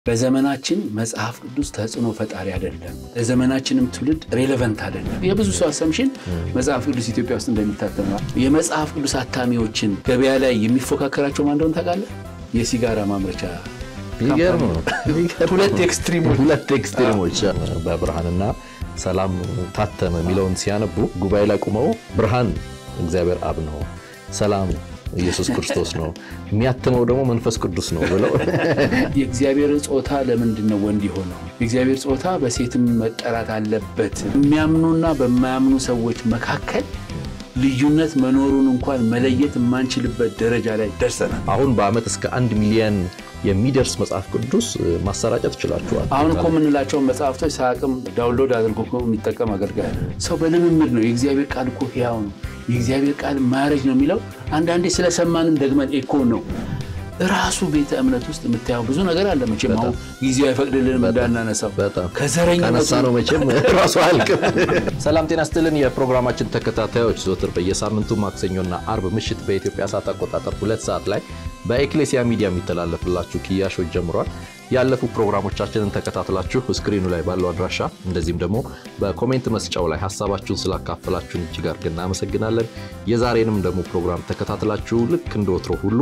በዘመናችን መጽሐፍ ቅዱስ ተጽዕኖ ፈጣሪ አይደለም፣ ለዘመናችንም ትውልድ ሬሌቨንት አይደለም። የብዙ ሰው አሰምሽን መጽሐፍ ቅዱስ ኢትዮጵያ ውስጥ እንደሚታተም የመጽሐፍ ቅዱስ አታሚዎችን ገበያ ላይ የሚፎካከራቸው ማን እንደሆነ ታውቃለህ? የሲጋራ ማምረቻ ይገርም ነው። ሁለት ኤክስትሪሞች ሁለት ኤክስትሪሞች በብርሃንና ሰላም ታተመ የሚለውን ሲያነቡ ጉባኤ ላይ ቁመው ብርሃን እግዚአብሔር አብ ነው፣ ሰላም ኢየሱስ ክርስቶስ ነው፣ የሚያትመው ደግሞ መንፈስ ቅዱስ ነው ብለው የእግዚአብሔር ጾታ ለምንድን ነው ወንድ የሆነው? የእግዚአብሔር ጾታ በሴትም መጠራት አለበት። የሚያምኑና በማያምኑ ሰዎች መካከል ልዩነት መኖሩን እንኳን መለየት የማንችልበት ደረጃ ላይ ደርሰናል። አሁን በዓመት እስከ አንድ ሚሊየን የሚደርስ መጽሐፍ ቅዱስ ማሰራጨት ችላችኋል። አሁን እኮ የምንላቸውን መጽሐፍቶች ሳቅም ዳውንሎድ አድርጎ እኮ የሚጠቀም አገልጋይ ሰው በልምምድ ነው። የእግዚአብሔር ቃል እኮ ሕያው ነው፣ የእግዚአብሔር ቃል ማረጅ ነው የሚለው አንዳንዴ ስለሰማንም ደግመን ኤኮ ነው። ራሱ ቤተ እምነት ውስጥ የምታየው ብዙ ነገር አለ። መቼም አሁን ጊዜው አይፈቅድልንም እንዳናነሳው በጣም ከዘረኝነቱ ከነሳ ነው መቼም ራሱ አያልቅም። ሰላም ጤና ስትልን የፕሮግራማችን ተከታታዮች ዘወትር በየሳምንቱ ማክሰኞና አርብ ምሽት በኢትዮጵያ ሰዓት አቆጣጠር ሁለት ሰዓት ላይ በኤክሌሲያ ሚዲያ የሚተላለፍላችሁ ክያሾ ጀምሯል። ያለፉ ፕሮግራሞቻችንን ተከታትላችሁ ስክሪኑ ላይ ባለው አድራሻ እንደዚህም ደግሞ በኮሜንት መስጫው ላይ ሀሳባችሁን ስላካፈላችሁን እጅግ አድርገን እናመሰግናለን። የዛሬንም ደግሞ ፕሮግራም ተከታትላችሁ ልክ እንደ ወትሮ ሁሉ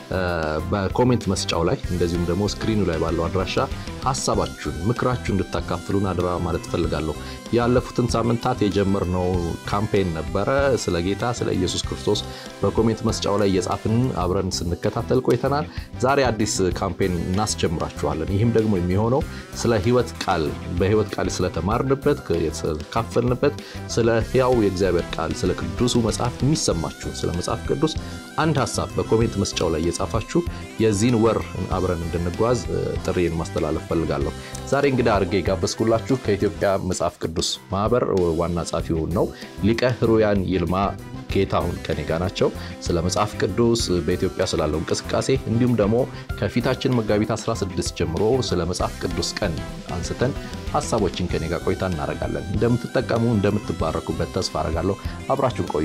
በኮሜንት መስጫው ላይ እንደዚሁም ደግሞ ስክሪኑ ላይ ባለው አድራሻ ሀሳባችሁን፣ ምክራችሁን እንድታካፍሉን አድራ ማለት እፈልጋለሁ። ያለፉትን ሳምንታት የጀመርነው ካምፔን ነበረ። ስለ ጌታ ስለ ኢየሱስ ክርስቶስ በኮሜንት መስጫው ላይ እየጻፍን አብረን ስንከታተል ቆይተናል። ዛሬ አዲስ ካምፔን እናስጀምራችኋለን። ይህም ደግሞ የሚሆነው ስለ ሕይወት ቃል በሕይወት ቃል ስለተማርንበት ስለካፈልንበት ስለ ሕያው የእግዚአብሔር ቃል ስለ ቅዱሱ መጽሐፍ የሚሰማችሁን ስለ መጽሐፍ ቅዱስ አንድ ሀሳብ በኮሜንት መስጫው ላይ እየጻፋችሁ የዚህን ወር አብረን እንድንጓዝ ጥሪን ማስተላለፍ ፈልጋለሁ። ዛሬ እንግዳ አድርጌ የጋበዝኩላችሁ ከኢትዮጵያ መጽሐፍ ቅዱስ ማህበር ዋና ጸሐፊውን ነው ሊቀ ሕሩያን ይልማ ጌታሁን ከኔ ጋር ናቸው። ስለ መጽሐፍ ቅዱስ በኢትዮጵያ ስላለው እንቅስቃሴ እንዲሁም ደግሞ ከፊታችን መጋቢት 16 ጀምሮ ስለ መጽሐፍ ቅዱስ ቀን አንስተን ሀሳቦችን ከኔ ጋር ቆይታ እናደርጋለን። እንደምትጠቀሙ እንደምትባረኩበት ተስፋ አደርጋለሁ። አብራችሁን ቆዩ።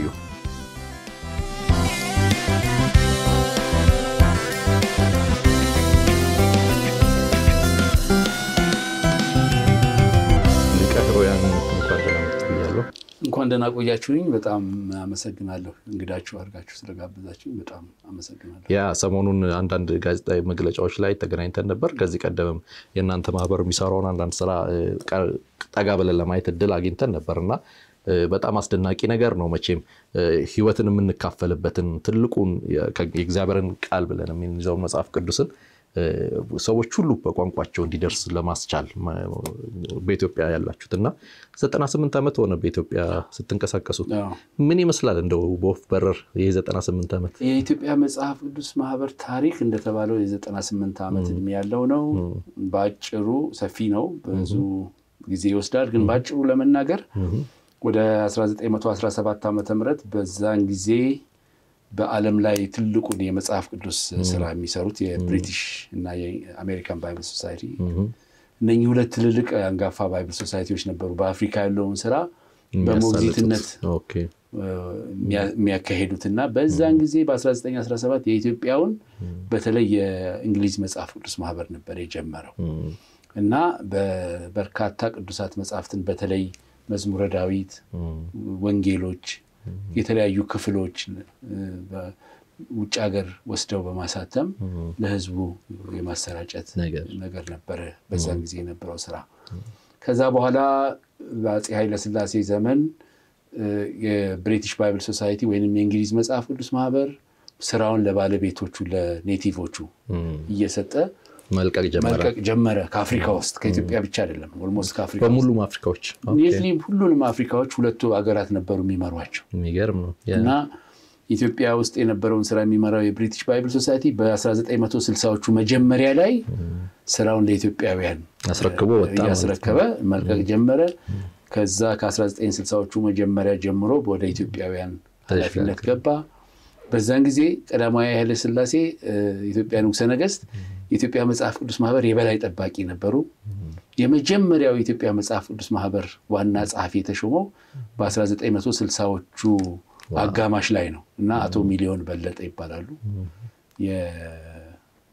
ሊቀ ሕሩያን እንኳን ደህና መጡ ብያለሁ። እንኳን ደህና ቆያችሁኝ። በጣም አመሰግናለሁ። እንግዳችሁ አድርጋችሁ ስለጋበዛችሁኝ በጣም አመሰግናለሁ። ያ ሰሞኑን አንዳንድ ጋዜጣዊ መግለጫዎች ላይ ተገናኝተን ነበር። ከዚህ ቀደምም የእናንተ ማህበር የሚሰራውን አንዳንድ ስራ ጠጋ ብለን ለማየት እድል አግኝተን ነበር እና በጣም አስደናቂ ነገር ነው። መቼም ሕይወትን የምንካፈልበትን ትልቁን የእግዚአብሔርን ቃል ብለን የምንይዘውን መጽሐፍ ቅዱስን ሰዎች ሁሉ በቋንቋቸው እንዲደርስ ለማስቻል በኢትዮጵያ ያላችሁት እና 98 ዓመት ሆነ በኢትዮጵያ ስትንቀሳቀሱ ምን ይመስላል? እንደው በወፍ በረር ይህ 98 ዓመት የኢትዮጵያ መጽሐፍ ቅዱስ ማህበር ታሪክ እንደተባለው የ98 ዓመት እድሜ ያለው ነው። በአጭሩ ሰፊ ነው፣ ብዙ ጊዜ ይወስዳል። ግን በአጭሩ ለመናገር ወደ 1917 ዓ ም በዛን ጊዜ በዓለም ላይ ትልቁን የመጽሐፍ ቅዱስ ስራ የሚሰሩት የብሪቲሽ እና የአሜሪካን ባይብል ሶሳይቲ እነኚህ ሁለት ትልልቅ አንጋፋ ባይብል ሶሳይቲዎች ነበሩ። በአፍሪካ ያለውን ስራ በሞግዚትነት የሚያካሄዱት እና በዛን ጊዜ በ1917 የኢትዮጵያውን በተለይ የእንግሊዝ መጽሐፍ ቅዱስ ማህበር ነበር የጀመረው እና በበርካታ ቅዱሳት መጽሐፍትን በተለይ መዝሙረ ዳዊት፣ ወንጌሎች የተለያዩ ክፍሎች ውጭ ሀገር ወስደው በማሳተም ለሕዝቡ የማሰራጨት ነገር ነበረ በዛን ጊዜ የነበረው ስራ። ከዛ በኋላ በአፄ ኃይለሥላሴ ዘመን የብሪቲሽ ባይብል ሶሳይቲ ወይም የእንግሊዝ መጽሐፍ ቅዱስ ማህበር ስራውን ለባለቤቶቹ ለኔቲቮቹ እየሰጠ መልቀቅ ጀመረ። ከአፍሪካ ውስጥ ከኢትዮጵያ ብቻ አይደለም፣ ኦልሞስት ከአፍሪካ በሙሉም አፍሪካዎች ሁሉንም አፍሪካዎች ሁለቱ ሀገራት ነበሩ የሚመሯቸው የሚገርም ነው እና ኢትዮጵያ ውስጥ የነበረውን ስራ የሚመራው የብሪቲሽ ባይብል ሶሳይቲ በ1960ዎቹ መጀመሪያ ላይ ስራውን ለኢትዮጵያውያን አስረክቦ ወጣ እያስረከበ መልቀቅ ጀመረ። ከዛ ከ1960ዎቹ መጀመሪያ ጀምሮ ወደ ኢትዮጵያውያን ኃላፊነት ገባ። በዛን ጊዜ ቀዳማዊ ኃይለ ሥላሴ ኢትዮጵያ ንጉሠ ነገሥት የኢትዮጵያ መጽሐፍ ቅዱስ ማህበር የበላይ ጠባቂ ነበሩ። የመጀመሪያው የኢትዮጵያ መጽሐፍ ቅዱስ ማህበር ዋና ጸሐፊ የተሾመው በ1960ዎቹ አጋማሽ ላይ ነው እና አቶ ሚሊዮን በለጠ ይባላሉ።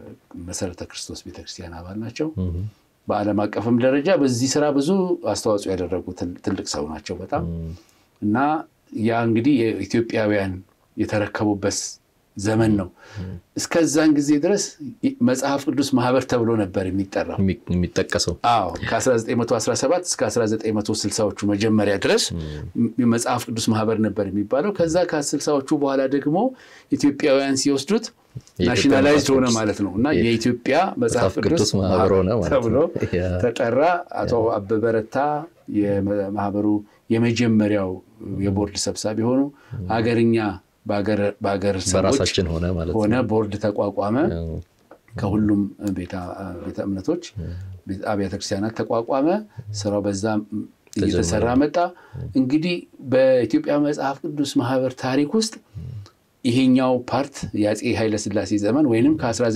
የመሰረተ ክርስቶስ ቤተክርስቲያን አባል ናቸው። በዓለም አቀፍም ደረጃ በዚህ ስራ ብዙ አስተዋጽኦ ያደረጉ ትልቅ ሰው ናቸው በጣም እና ያ እንግዲህ የኢትዮጵያውያን የተረከቡበት ዘመን ነው። እስከዛን ጊዜ ድረስ መጽሐፍ ቅዱስ ማህበር ተብሎ ነበር የሚጠራው የሚጠቀሰው። አዎ ከ1917 እስከ 1960ዎቹ መጀመሪያ ድረስ መጽሐፍ ቅዱስ ማህበር ነበር የሚባለው። ከዛ ከስልሳዎቹ በኋላ ደግሞ ኢትዮጵያውያን ሲወስዱት ናሽናላይዝድ ሆነ ማለት ነው እና የኢትዮጵያ መጽሐፍ ቅዱስ ማህበር ተብሎ ተጠራ። አቶ አበበ ረታ የማህበሩ የመጀመሪያው የቦርድ ሰብሳቢ ሆኑ። አገርኛ በሀገር ሰዎች ሆነ ቦርድ ተቋቋመ። ከሁሉም ቤተ እምነቶች አብያተ ክርስቲያናት ተቋቋመ። ስራው በዛ እየተሰራ መጣ። እንግዲህ በኢትዮጵያ መጽሐፍ ቅዱስ ማህበር ታሪክ ውስጥ ይሄኛው ፓርት የአፄ ኃይለስላሴ ዘመን ወይንም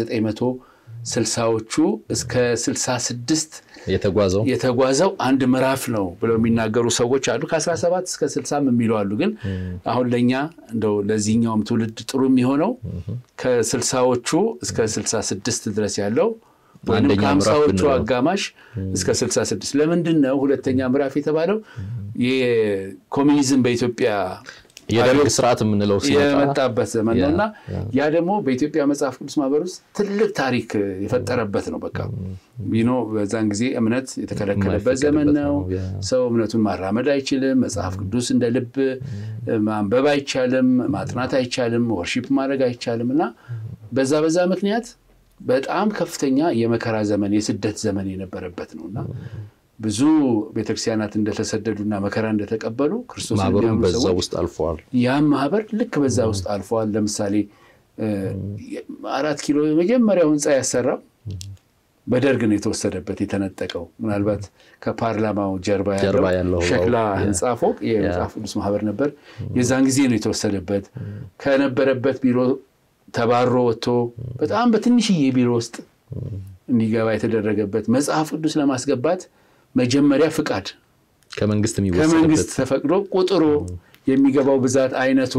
ከ1960ዎቹ እስከ 66 የተጓዘው የተጓዘው አንድ ምዕራፍ ነው ብለው የሚናገሩ ሰዎች አሉ። ከ17 እስከ 60 የሚሉ አሉ። ግን አሁን ለእኛ እንደው ለዚህኛውም ትውልድ ጥሩ የሚሆነው ከስልሳዎቹ እስከ 66 ድረስ ያለው ወይም ከሀምሳዎቹ አጋማሽ እስከ 66 ለምንድን ነው ሁለተኛ ምዕራፍ የተባለው? የኮሚኒዝም በኢትዮጵያ የደርግ ስርዓት የምንለው የመጣበት ዘመን ነው እና ያ ደግሞ በኢትዮጵያ መጽሐፍ ቅዱስ ማህበር ውስጥ ትልቅ ታሪክ የፈጠረበት ነው። በቃ ቢኖ በዛን ጊዜ እምነት የተከለከለበት ዘመን ነው። ሰው እምነቱን ማራመድ አይችልም። መጽሐፍ ቅዱስ እንደ ልብ ማንበብ አይቻልም፣ ማጥናት አይቻልም፣ ወርሺፕ ማድረግ አይቻልም እና በዛ በዛ ምክንያት በጣም ከፍተኛ የመከራ ዘመን የስደት ዘመን የነበረበት ነው እና ብዙ ቤተክርስቲያናት እንደተሰደዱና መከራ እንደተቀበሉ ክርስቶስ በዛ ውስጥ አልፈዋል። ያም ማህበር ልክ በዛ ውስጥ አልፈዋል። ለምሳሌ አራት ኪሎ የመጀመሪያው ህንፃ ያሰራው በደርግ ነው የተወሰደበት የተነጠቀው። ምናልባት ከፓርላማው ጀርባ ያለው ሸክላ ህንፃ ፎቅ የመጽሐፍ ቅዱስ ማህበር ነበር። የዛን ጊዜ ነው የተወሰደበት። ከነበረበት ቢሮ ተባሮ ወጥቶ በጣም በትንሽዬ ቢሮ ውስጥ እንዲገባ የተደረገበት መጽሐፍ ቅዱስ ለማስገባት መጀመሪያ ፍቃድ ከመንግስት ከመንግስት ተፈቅዶ ቁጥሩ የሚገባው ብዛት አይነቱ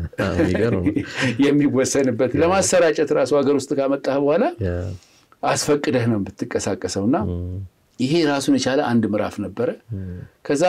የሚወሰንበት ለማሰራጨት ራሱ ሀገር ውስጥ ካመጣህ በኋላ አስፈቅደህ ነው የምትንቀሳቀሰው እና ይሄ ራሱን የቻለ አንድ ምዕራፍ ነበረ። ከዛ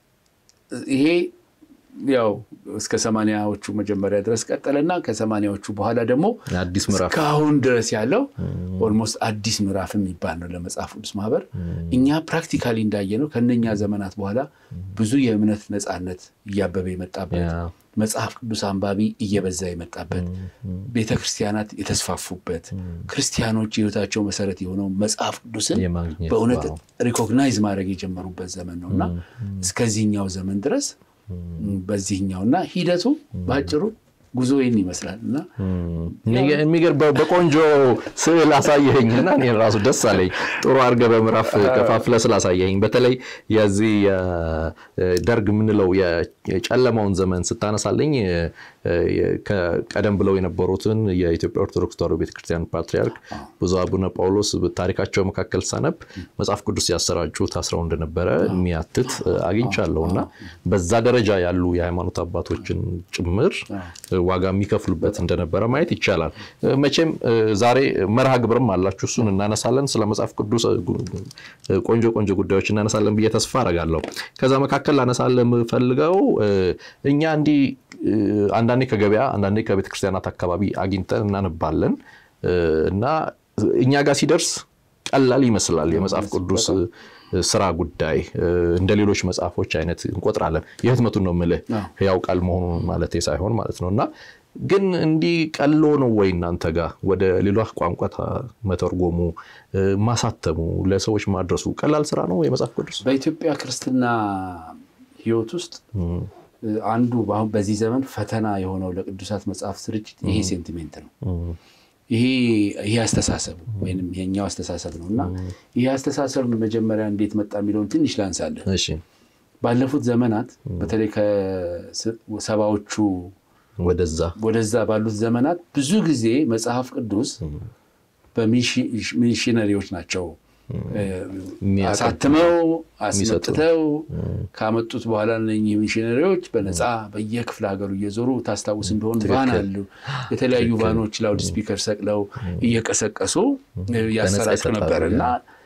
ይሄ ያው እስከ ሰማንያዎቹ መጀመሪያ ድረስ ቀጠለና ከሰማንያዎቹ በኋላ ደግሞ አዲስ ምዕራፍ እስካሁን ድረስ ያለው ኦልሞስት አዲስ ምዕራፍ የሚባል ነው ለመጽሐፍ ቅዱስ ማህበር። እኛ ፕራክቲካሊ እንዳየ ነው ከነኛ ዘመናት በኋላ ብዙ የእምነት ነፃነት እያበበ የመጣበት መጽሐፍ ቅዱስ አንባቢ እየበዛ የመጣበት ቤተ ክርስቲያናት የተስፋፉበት ክርስቲያኖች የህይወታቸው መሰረት የሆነው መጽሐፍ ቅዱስን በእውነት ሪኮግናይዝ ማድረግ የጀመሩበት ዘመን ነው እና እስከዚህኛው ዘመን ድረስ በዚህኛው እና ሂደቱ በአጭሩ ጉዞ ይህን ይመስላል እና የሚገርም በቆንጆ ስዕል አሳየኸኝና እኔ ራሱ ደስ አለኝ። ጥሩ አድርገህ በምዕራፍ ከፋፍለህ ስላሳየኸኝ በተለይ የዚህ ደርግ የምንለው የጨለማውን ዘመን ስታነሳለኝ ቀደም ብለው የነበሩትን የኢትዮጵያ ኦርቶዶክስ ተዋሕዶ ቤተክርስቲያን ፓትሪያርክ ብፁዕ አቡነ ጳውሎስ ታሪካቸው መካከል ሳነብ መጽሐፍ ቅዱስ ያሰራጩ ታስረው እንደነበረ የሚያትት አግኝቻለሁ እና በዛ ደረጃ ያሉ የሃይማኖት አባቶችን ጭምር ዋጋ የሚከፍሉበት እንደነበረ ማየት ይቻላል። መቼም ዛሬ መርሃ ግብርም አላችሁ፣ እሱን እናነሳለን። ስለ መጽሐፍ ቅዱስ ቆንጆ ቆንጆ ጉዳዮች እናነሳለን ብዬ ተስፋ አደርጋለሁ። ከዛ መካከል ላነሳለን የምፈልገው እኛ እንዲህ አንዳንዴ ከገበያ አንዳንዴ ከቤተክርስቲያናት አካባቢ አግኝተን እናነባለን እና እኛ ጋር ሲደርስ ቀላል ይመስላል የመጽሐፍ ቅዱስ ስራ ጉዳይ እንደ ሌሎች መጽሐፎች አይነት እንቆጥራለን። የህትመቱን ነው የምልህ ያው ቃል መሆኑን ማለት ሳይሆን ማለት ነው እና ግን እንዲህ ቀሎ ነው ወይ እናንተ ጋር ወደ ሌላ ቋንቋ መተርጎሙ፣ ማሳተሙ፣ ለሰዎች ማድረሱ ቀላል ስራ ነው የመጽሐፍ ቅዱስ? በኢትዮጵያ ክርስትና ህይወት ውስጥ አንዱ አሁን በዚህ ዘመን ፈተና የሆነው ለቅዱሳት መጽሐፍ ስርጭት ይሄ ሴንቲሜንት ነው። ይሄ አስተሳሰብ ወይም ይሄኛው አስተሳሰብ ነው እና ይሄ አስተሳሰብ መጀመሪያ እንዴት መጣ የሚለውን ትንሽ ላንሳለን። ባለፉት ዘመናት በተለይ ከሰባዎቹ ወደዛ ወደዛ ባሉት ዘመናት ብዙ ጊዜ መጽሐፍ ቅዱስ በሚሽነሪዎች ናቸው አሳትመው አስመጥተው ካመጡት በኋላ እነኚህ ሚሽነሪዎች በነፃ በየክፍለ ሀገሩ እየዞሩ ታስታውስ እንደሆን ቫን አሉ። የተለያዩ ቫኖች ላውድ ስፒከር ሰቅለው እየቀሰቀሱ ያሰራጩ ነበር እና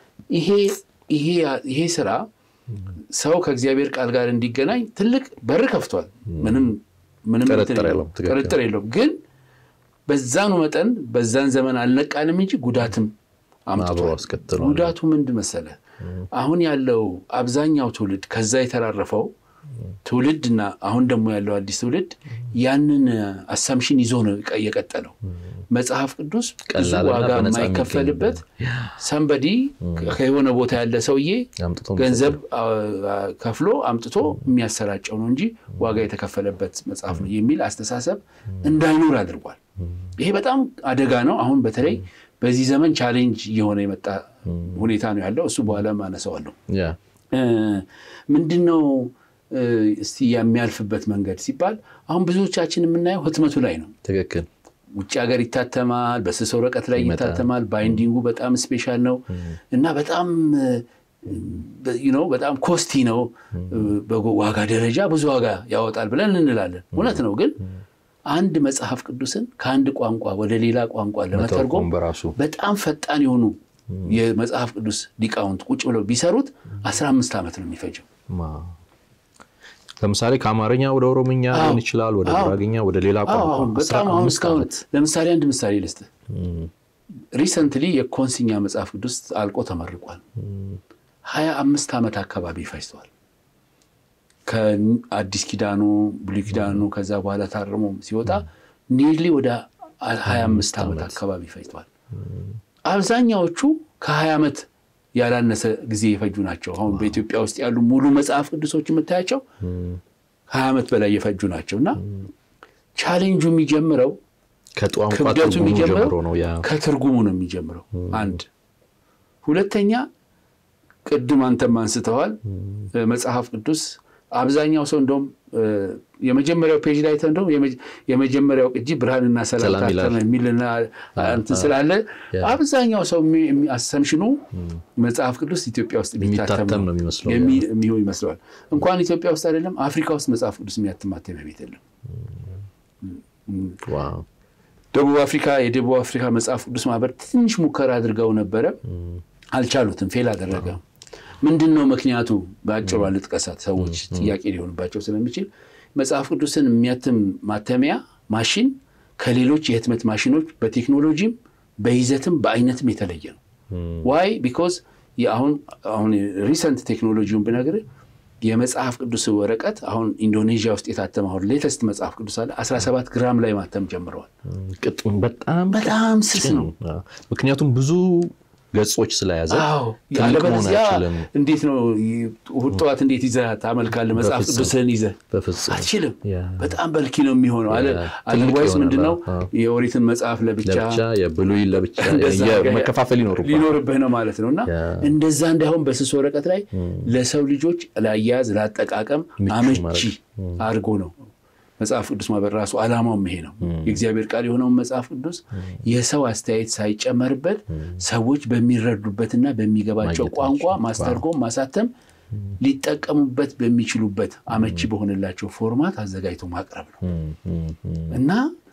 ይሄ ስራ ሰው ከእግዚአብሔር ቃል ጋር እንዲገናኝ ትልቅ በር ከፍቷል። ምንም ምንም ጥርጥር የለውም። ግን በዛኑ መጠን በዛን ዘመን አልነቃንም እንጂ ጉዳትም አምጥቷል። ጉዳቱ ምንድን መሰለ? አሁን ያለው አብዛኛው ትውልድ ከዛ የተራረፈው ትውልድ እና አሁን ደግሞ ያለው አዲስ ትውልድ ያንን አሳምሽን ይዞ ነው የቀጠለው። መጽሐፍ ቅዱስ ብዙ ዋጋ የማይከፈልበት ሰንበዲ ከየሆነ ቦታ ያለ ሰውዬ ገንዘብ ከፍሎ አምጥቶ የሚያሰራጨው ነው እንጂ ዋጋ የተከፈለበት መጽሐፍ ነው የሚል አስተሳሰብ እንዳይኖር አድርጓል። ይሄ በጣም አደጋ ነው። አሁን በተለይ በዚህ ዘመን ቻሌንጅ እየሆነ የመጣ ሁኔታ ነው ያለው። እሱ በኋላ አነሳዋለሁ። ምንድን ነው እስቲ የሚያልፍበት መንገድ ሲባል አሁን ብዙዎቻችን የምናየው ህትመቱ ላይ ነው። ትክክል። ውጭ ሀገር ይታተማል፣ በስስ ወረቀት ላይ ይታተማል። ባይንዲንጉ በጣም ስፔሻል ነው እና በጣም በጣም ኮስቲ ነው። በዋጋ ደረጃ ብዙ ዋጋ ያወጣል ብለን እንላለን። እውነት ነው ግን አንድ መጽሐፍ ቅዱስን ከአንድ ቋንቋ ወደ ሌላ ቋንቋ ለመተርጎም በጣም ፈጣን የሆኑ የመጽሐፍ ቅዱስ ሊቃውንት ቁጭ ብለው ቢሰሩት አስራ አምስት ዓመት ነው የሚፈጀው። ለምሳሌ ከአማርኛ ወደ ኦሮምኛ ሊሆን ይችላል፣ ወደ ጉራግኛ፣ ወደ ሌላ ቋንቋ በጣም አሁን እስካሁን ለምሳሌ አንድ ምሳሌ ልስጥህ። ሪሰንትሊ የኮንሲኛ መጽሐፍ ቅዱስ አልቆ ተመርቋል። ሀያ አምስት ዓመት አካባቢ ፈጅተዋል። ከአዲስ ኪዳኑ ብሉይ ኪዳኑ ከዛ በኋላ ታርሞ ሲወጣ ኒርሊ ወደ ሀያ አምስት ዓመት አካባቢ ፈጅተዋል። አብዛኛዎቹ ከሀያ ዓመት ያላነሰ ጊዜ የፈጁ ናቸው። አሁን በኢትዮጵያ ውስጥ ያሉ ሙሉ መጽሐፍ ቅዱሶች የምታያቸው ሀያ ዓመት በላይ የፈጁ ናቸው እና ቻሌንጁ የሚጀምረው ክብደቱ የሚጀምረው ከትርጉሙ ነው የሚጀምረው። አንድ ሁለተኛ፣ ቅድም አንተም አንስተዋል መጽሐፍ ቅዱስ አብዛኛው ሰው እንደውም የመጀመሪያው ፔጅ ላይ እንደውም የመጀመሪያው ቅጂ ብርሃንና ሰላም ታተመ የሚልና እንትን ስላለ አብዛኛው ሰው አሰምሽኑ መጽሐፍ ቅዱስ ኢትዮጵያ ውስጥ የሚታተም ነው የሚሆን ይመስለዋል። እንኳን ኢትዮጵያ ውስጥ አይደለም አፍሪካ ውስጥ መጽሐፍ ቅዱስ የሚያትም ማተሚያ ቤት የለም። ደቡብ አፍሪካ የደቡብ አፍሪካ መጽሐፍ ቅዱስ ማህበር ትንሽ ሙከራ አድርገው ነበረ፣ አልቻሉትም፣ ፌል አደረገ። ምንድን ነው ምክንያቱ? በአጭሩ ልጥቀሳት፣ ሰዎች ጥያቄ ሊሆንባቸው ስለሚችል መጽሐፍ ቅዱስን የሚያትም ማተሚያ ማሽን ከሌሎች የህትመት ማሽኖች በቴክኖሎጂም በይዘትም በአይነትም የተለየ ነው። ዋይ ቢኮዝ አሁን አሁን ሪሰንት ቴክኖሎጂውን ብነግርህ የመጽሐፍ ቅዱስ ወረቀት አሁን ኢንዶኔዥያ ውስጥ የታተመ አሁን ሌተስት መጽሐፍ ቅዱስ አለ 17 ግራም ላይ ማተም ጀምረዋል። በጣም በጣም ስስ ነው። ምክንያቱም ብዙ ገጾች ስለያዘ አለበለዚያ እንዴት ነው እሑድ ጠዋት እንዴት ይዘህ ታመልካለህ? መጽሐፍ ቅዱስህን ይዘህ አትችልም። በጣም በልኪ ነው የሚሆነው። አለዋይስ ምንድነው የኦሪትን መጽሐፍ ለብቻ የብሉይ ለብቻ መከፋፈል ሊኖርብህ ነው ማለት ነው። እና እንደዛ እንዳይሆን በስስ ወረቀት ላይ ለሰው ልጆች ለአያያዝ ለአጠቃቀም አመቺ አድርጎ ነው መጽሐፍ ቅዱስ ማህበር ራሱ ዓላማውም ይሄ ነው። የእግዚአብሔር ቃል የሆነውን መጽሐፍ ቅዱስ የሰው አስተያየት ሳይጨመርበት ሰዎች በሚረዱበትና በሚገባቸው ቋንቋ ማስተርጎም፣ ማሳተም ሊጠቀሙበት በሚችሉበት አመቺ በሆነላቸው ፎርማት አዘጋጅቶ ማቅረብ ነው እና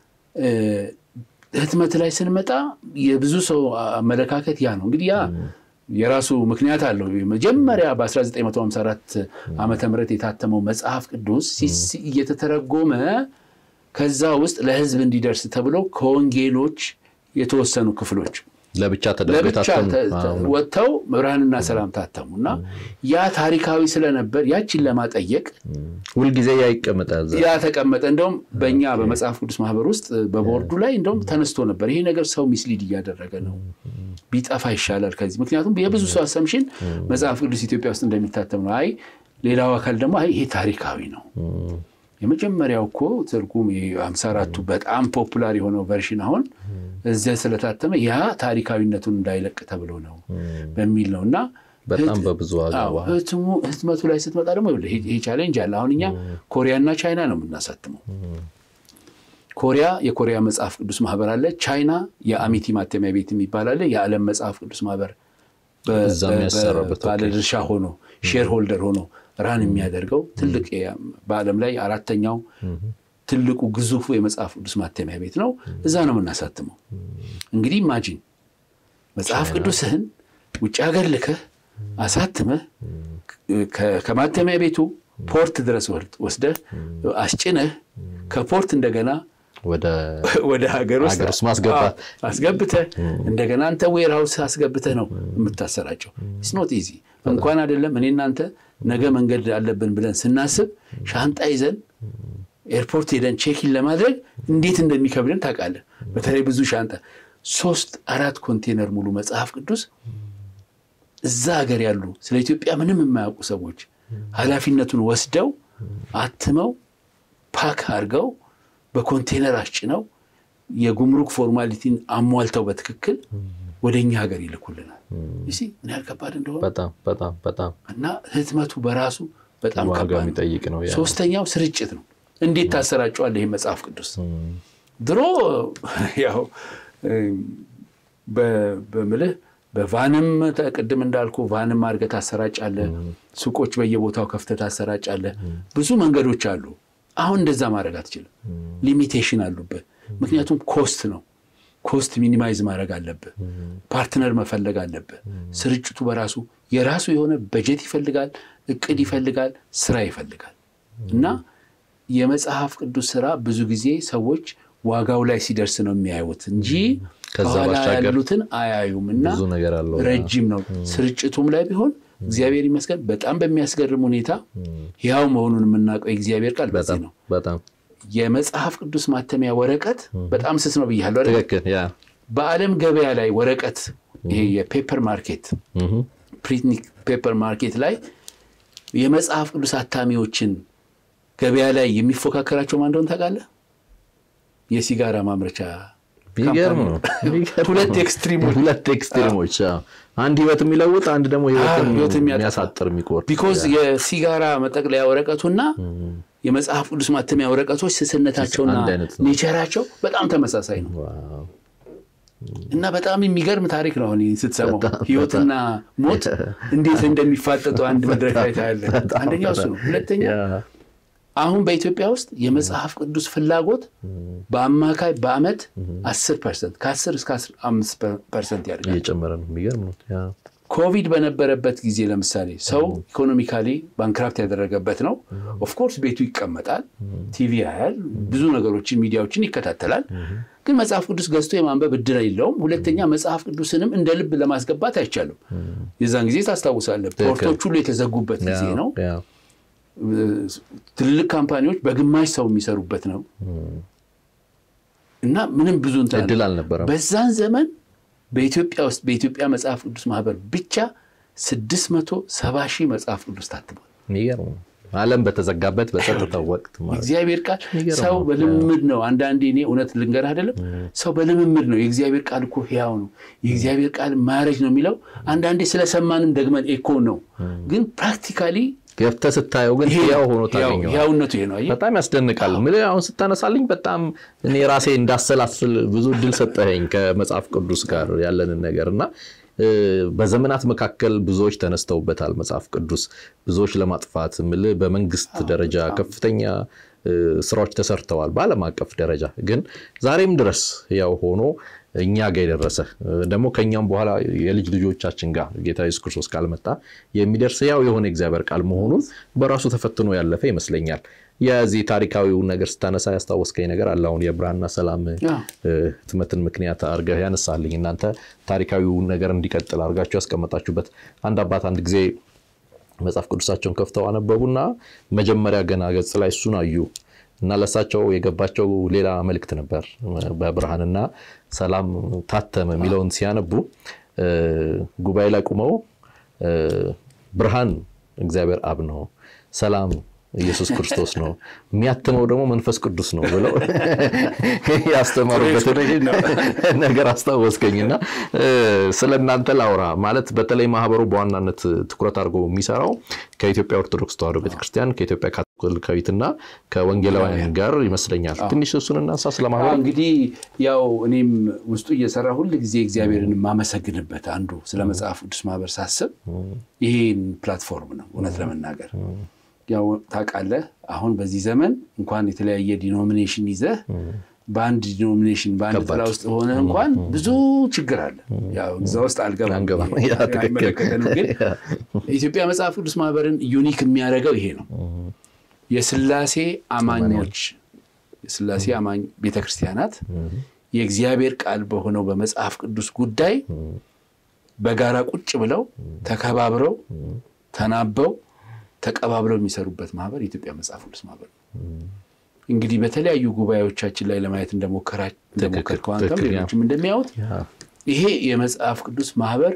ህትመት ላይ ስንመጣ የብዙ ሰው አመለካከት ያ ነው እንግዲህ ያ የራሱ ምክንያት አለው። መጀመሪያ በ1954 ዓመተ ምህረት የታተመው መጽሐፍ ቅዱስ እየተተረጎመ ከዛ ውስጥ ለህዝብ እንዲደርስ ተብሎ ከወንጌሎች የተወሰኑ ክፍሎች ለብቻ ለብቻ ወጥተው ብርሃንና ሰላም ታተሙ እና ያ ታሪካዊ ስለነበር ያችን ለማጠየቅ ሁልጊዜ ያ ይቀመጣል። ያ ተቀመጠ። እንደውም በእኛ በመጽሐፍ ቅዱስ ማህበር ውስጥ በቦርዱ ላይ እንደውም ተነስቶ ነበር ይሄ ነገር ሰው ሚስሊድ እያደረገ ነው ቢጠፋ ይሻላል ከዚህ ምክንያቱም የብዙ ሰው አሰምሽን መጽሐፍ ቅዱስ ኢትዮጵያ ውስጥ እንደሚታተም ነው። አይ ሌላው አካል ደግሞ አይ ይሄ ታሪካዊ ነው። የመጀመሪያው እኮ ትርጉም የሃምሳ አራቱ በጣም ፖፑላር የሆነው ቨርሽን አሁን እዚያ ስለታተመ ያ ታሪካዊነቱን እንዳይለቅ ተብሎ ነው በሚል ነው እና በጣም በብዙ ህትመቱ ላይ ስትመጣ ደግሞ ይሄ ቻሌንጅ አለ። አሁን እኛ ኮሪያና ቻይና ነው የምናሳትመው። ኮሪያ የኮሪያ መጽሐፍ ቅዱስ ማህበር አለ። ቻይና የአሚቲ ማተሚያ ቤት የሚባል አለ። የዓለም መጽሐፍ ቅዱስ ማህበር ባለድርሻ ሆኖ ሼር ሆልደር ሆኖ ራን የሚያደርገው ትልቅ በዓለም ላይ አራተኛው ትልቁ ግዙፉ የመጽሐፍ ቅዱስ ማተሚያ ቤት ነው። እዛ ነው የምናሳትመው። እንግዲህ ኢማጂን መጽሐፍ ቅዱስህን ውጭ ሀገር ልከህ አሳትመህ ከማተሚያ ቤቱ ፖርት ድረስ ወስደህ አስጭነህ ከፖርት እንደገና ወደ ሀገር ውስጥ ማስገባት አስገብተህ እንደገና አንተ ዌር ሃውስ አስገብተህ ነው የምታሰራጨው። ስኖት ኢዚ እንኳን አይደለም እኔ እናንተ ነገ መንገድ አለብን ብለን ስናስብ ሻንጣ ይዘን ኤርፖርት ሄደን ቼኪን ለማድረግ እንዴት እንደሚከብድን ታውቃለህ። በተለይ ብዙ ሻንጣ ሶስት አራት ኮንቴነር ሙሉ መጽሐፍ ቅዱስ እዛ ሀገር ያሉ ስለ ኢትዮጵያ ምንም የማያውቁ ሰዎች ኃላፊነቱን ወስደው አትመው ፓክ አድርገው በኮንቴነር አስጭነው የጉምሩክ ፎርማሊቲን አሟልተው በትክክል ወደ እኛ ሀገር ይልኩልናል። ምን ያህል ከባድ እንደሆነ በጣም በጣም በጣም እና ህትመቱ በራሱ በጣም ዋጋ ከባድ የሚጠይቅ ነው። ያ ሶስተኛው ስርጭት ነው። እንዴት ታሰራጨዋለህ? ይህ መጽሐፍ ቅዱስ ድሮ ያው በምልህ በቫንም ቅድም እንዳልኩ ቫንም አድርገህ ታሰራጫለህ። ሱቆች በየቦታው ከፍተህ ታሰራጫለህ። ብዙ መንገዶች አሉ። አሁን እንደዛ ማድረግ አትችልም። ሊሚቴሽን አሉበት። ምክንያቱም ኮስት ነው። ኮስት ሚኒማይዝ ማድረግ አለብህ። ፓርትነር መፈለግ አለብህ። ስርጭቱ በራሱ የራሱ የሆነ በጀት ይፈልጋል፣ እቅድ ይፈልጋል፣ ስራ ይፈልጋል እና የመጽሐፍ ቅዱስ ስራ ብዙ ጊዜ ሰዎች ዋጋው ላይ ሲደርስ ነው የሚያዩት እንጂ ከዛ ከኋላ ባሻገር ያሉትን አያዩም እና ብዙ ነገር አለው። ረጅም ነው። ስርጭቱም ላይ ቢሆን እግዚአብሔር ይመስገን በጣም በሚያስገርም ሁኔታ ሕያው መሆኑን የምናውቀው የእግዚአብሔር ቃል በዚህ በጣም ነው። በጣም የመጽሐፍ ቅዱስ ማተሚያ ወረቀት በጣም ስስ ነው ብያለሁ አይደል? ትክክል። ያ በዓለም ገበያ ላይ ወረቀት ይሄ የፔፐር ማርኬት እህ ፕሪንቲንግ ፔፐር ማርኬት ላይ የመጽሐፍ ቅዱስ አታሚዎችን ገበያ ላይ የሚፎካከራቸው ማን እንደሆነ ታውቃለህ? የሲጋራ ማምረቻ ቢገርም ነው። ቢገርም ሁለት ነው። ኤክስትሪሞች ሁለት ኤክስትሪሞች አዎ። አንድ ህይወት የሚለውጥ አንድ ደግሞ ህይወትን አዎ፣ ህይወትን የሚያጠፋ። የሚያሳጥር የሚቆርጥ ቢኮዝ የሲጋራ መጠቅለያ ወረቀቱና የመጽሐፍ ቅዱስ ማተሚያ ወረቀቶች ስስነታቸውና አንድ አይነት ነው። ኔቸራቸው በጣም ተመሳሳይ ነው ዋው። እና በጣም የሚገርም ታሪክ ነው። እኔ ስትሰማው ህይወትና ሞት እንዴት እንደሚፋጠጡ አንድ መድረክ ላይ ታያለህ። አንደኛው እሱ ነው። ሁለተኛ ያ አሁን በኢትዮጵያ ውስጥ የመጽሐፍ ቅዱስ ፍላጎት በአማካይ በአመት አስር ፐርሰንት ከአስር እስከ አስራ አምስት ፐርሰንት ያድጋል። እየጨመረ ነው። የሚገርም ነው። ያ ኮቪድ በነበረበት ጊዜ ለምሳሌ ሰው ኢኮኖሚካሊ ባንክራፕት ያደረገበት ነው። ኦፍኮርስ ቤቱ ይቀመጣል፣ ቲቪ ያያል፣ ብዙ ነገሮችን ሚዲያዎችን ይከታተላል። ግን መጽሐፍ ቅዱስ ገዝቶ የማንበብ እድል የለውም። ሁለተኛ መጽሐፍ ቅዱስንም እንደ ልብ ለማስገባት አይቻልም። የዛን ጊዜ ታስታውሳለህ፣ ፖርቶች ሁሉ የተዘጉበት ጊዜ ያ ነው። ያ ትልልቅ ካምፓኒዎች በግማሽ ሰው የሚሰሩበት ነው እና ምንም ብዙ እንትን እድል አልነበረም። በዛን ዘመን በኢትዮጵያ ውስጥ በኢትዮጵያ መጽሐፍ ቅዱስ ማህበር ብቻ ስድስት መቶ ሰባ ሺህ መጽሐፍ ቅዱስ ታትሟል። የሚገርም ነው። ዓለም በተዘጋበት በጸጥታው ወቅት ማለት እግዚአብሔር ቃል የሚገርም ሰው ነው። በልምምድ ነው። አንዳንዴ እኔ እውነት ልንገርህ አይደለም ሰው በልምምድ ነው። የእግዚአብሔር ቃል እኮ ሕያው ነው፣ የእግዚአብሔር ቃል ማረጅ ነው የሚለው አንዳንዴ ስለሰማንም ደግመን ኤኮ ነው። ግን ፕራክቲካሊ ገብተህ ስታየው ግን ያው ሆኖ ታገኘዋል። ሕያውነቱ ይሄ ነው። አየህ? በጣም ያስደንቃል። ምልህ አሁን ስታነሳልኝ በጣም እኔ ራሴ እንዳሰላስል ብዙ እድል ሰጠኸኝ ከመጽሐፍ ቅዱስ ጋር ያለንን ነገር እና እ፣ በዘመናት መካከል ብዙዎች ተነስተውበታል። መጽሐፍ ቅዱስ ብዙዎች ለማጥፋት ምልህ በመንግስት ደረጃ ከፍተኛ እ፣ ስራዎች ተሰርተዋል። በዓለም አቀፍ ደረጃ ግን ዛሬም ድረስ ያው ሆኖ እኛ ጋር የደረሰ እ፣ ደግሞ ከእኛም በኋላ የልጅ ልጆቻችን ጋር ጌታ ኢየሱስ ክርስቶስ ካልመጣ የሚደርስ ያው የሆነ እግዚአብሔር ቃል መሆኑን በራሱ ተፈትኖ ያለፈ ይመስለኛል። የዚህ ታሪካዊውን ነገር ስታነሳ ያስታወስከኝ ነገር አለ። አሁን የብርሃንና ሰላም ያ። እ፣ ህትመትን ምክንያት አድርገህ ያነሳልኝ እናንተ ታሪካዊውን ነገር እንዲቀጥል አድርጋችሁ ያስቀመጣችሁበት አንድ አባት አንድ ጊዜ መጽሐፍ ቅዱሳቸውን ከፍተው አነበቡና መጀመሪያ ገና ገጽ ላይ እሱን አዩ እና ለሳቸው የገባቸው ሌላ መልእክት ነበር። በብርሃንና ሰላም ታተመ የሚለውን ሲያነቡ እ፣ ጉባኤ ላይ ቁመው እ፣ ብርሃን እግዚአብሔር አብ ነው፣ ሰላም ኢየሱስ ክርስቶስ ነው፣ የሚያትመው ደግሞ መንፈስ ቅዱስ ነው ብለው ያስተማሩበትን ነገር አስታወስከኝና ስለ እናንተ ላውራ። ማለት በተለይ ማህበሩ በዋናነት ትኩረት አድርጎ የሚሰራው ከኢትዮጵያ ኦርቶዶክስ ተዋሕዶ ቤተክርስቲያን ከኢትዮጵያ ካቶሊካዊትና ከወንጌላውያን ጋር ይመስለኛል። ትንሽ እሱን እናንሳ ስለ ማህበሩ። እንግዲህ ያው እኔም ውስጡ እየሰራ ሁል ጊዜ እግዚአብሔርን የማመሰግንበት አንዱ ስለ መጽሐፍ ቅዱስ ማህበር ሳስብ ይሄን ፕላትፎርም ነው እውነት ለመናገር ያው ታውቃለህ፣ አሁን በዚህ ዘመን እንኳን የተለያየ ዲኖሚኔሽን ይዘህ በአንድ ዲኖሚኔሽን በአንድ ጥላ ውስጥ ሆነ እንኳን ብዙ ችግር አለ። ያው እዛ ውስጥ አልገባም፣ አይመለከተንም። ግን የኢትዮጵያ መጽሐፍ ቅዱስ ማህበርን ዩኒክ የሚያደርገው ይሄ ነው። የስላሴ አማኞች የስላሴ አማኝ ቤተክርስቲያናት የእግዚአብሔር ቃል በሆነው በመጽሐፍ ቅዱስ ጉዳይ በጋራ ቁጭ ብለው ተከባብረው ተናበው ተቀባብለው የሚሰሩበት ማህበር የኢትዮጵያ መጽሐፍ ቅዱስ ማህበር ነው። እንግዲህ በተለያዩ ጉባኤዎቻችን ላይ ለማየት እንደሞከርከው አንተም ሌሎችም እንደሚያዩት ይሄ የመጽሐፍ ቅዱስ ማህበር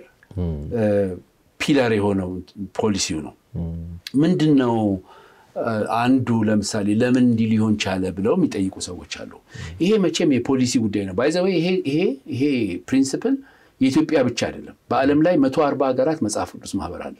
ፒላር የሆነው ፖሊሲው ነው። ምንድን ነው አንዱ ለምሳሌ ለምን እንዲህ ሊሆን ቻለ ብለው የሚጠይቁ ሰዎች አሉ። ይሄ መቼም የፖሊሲ ጉዳይ ነው። ባይዘዌ ይሄ ፕሪንስፕል የኢትዮጵያ ብቻ አይደለም። በዓለም ላይ መቶ አርባ ሀገራት መጽሐፍ ቅዱስ ማህበር አለ።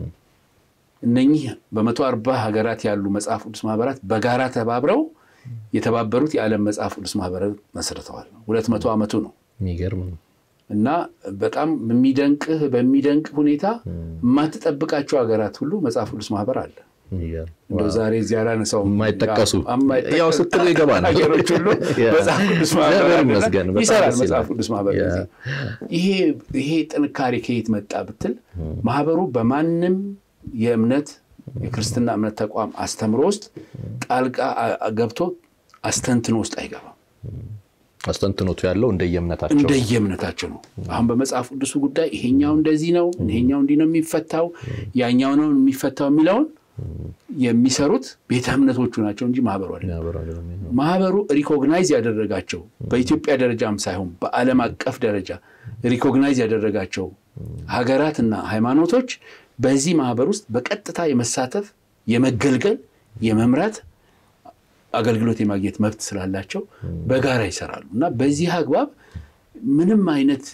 እነኚህ በመቶ አርባ ሀገራት ያሉ መጽሐፍ ቅዱስ ማህበራት በጋራ ተባብረው የተባበሩት የዓለም መጽሐፍ ቅዱስ ማህበር መስርተዋል። ሁለት መቶ ዓመቱ ነው። የሚገርም ነው እና በጣም በሚደንቅህ በሚደንቅ ሁኔታ የማትጠብቃቸው ሀገራት ሁሉ መጽሐፍ ቅዱስ ማህበር አለ። እንደው ዛሬ እዚህ አላነሳውም። የማይጠቀሱ ያው ስትሉ ይገባናል። ሀገሮች ሁሉ መጽሐፍ ቅዱስ ማህበር ይሰራል። መጽሐፍ ቅዱስ ማህበር ይሄ ጥንካሬ ከየት መጣ ብትል ማህበሩ በማንም የእምነት የክርስትና እምነት ተቋም አስተምሮ ውስጥ ጣልቃ ገብቶ አስተንትኖ ውስጥ አይገባም። አስተንትኖቱ ያለው እንደየእምነታቸው እንደየእምነታቸው ነው። አሁን በመጽሐፍ ቅዱሱ ጉዳይ ይሄኛው እንደዚህ ነው፣ ይሄኛው እንዲህ ነው የሚፈታው፣ ያኛው ነው የሚፈታው የሚለውን የሚሰሩት ቤተ እምነቶቹ ናቸው እንጂ ማህበሩ አይደለም። ማህበሩ ሪኮግናይዝ ያደረጋቸው በኢትዮጵያ ደረጃም ሳይሆን በዓለም አቀፍ ደረጃ ሪኮግናይዝ ያደረጋቸው ሀገራትና ሃይማኖቶች በዚህ ማህበር ውስጥ በቀጥታ የመሳተፍ የመገልገል የመምራት አገልግሎት የማግኘት መብት ስላላቸው በጋራ ይሰራሉ እና በዚህ አግባብ ምንም አይነት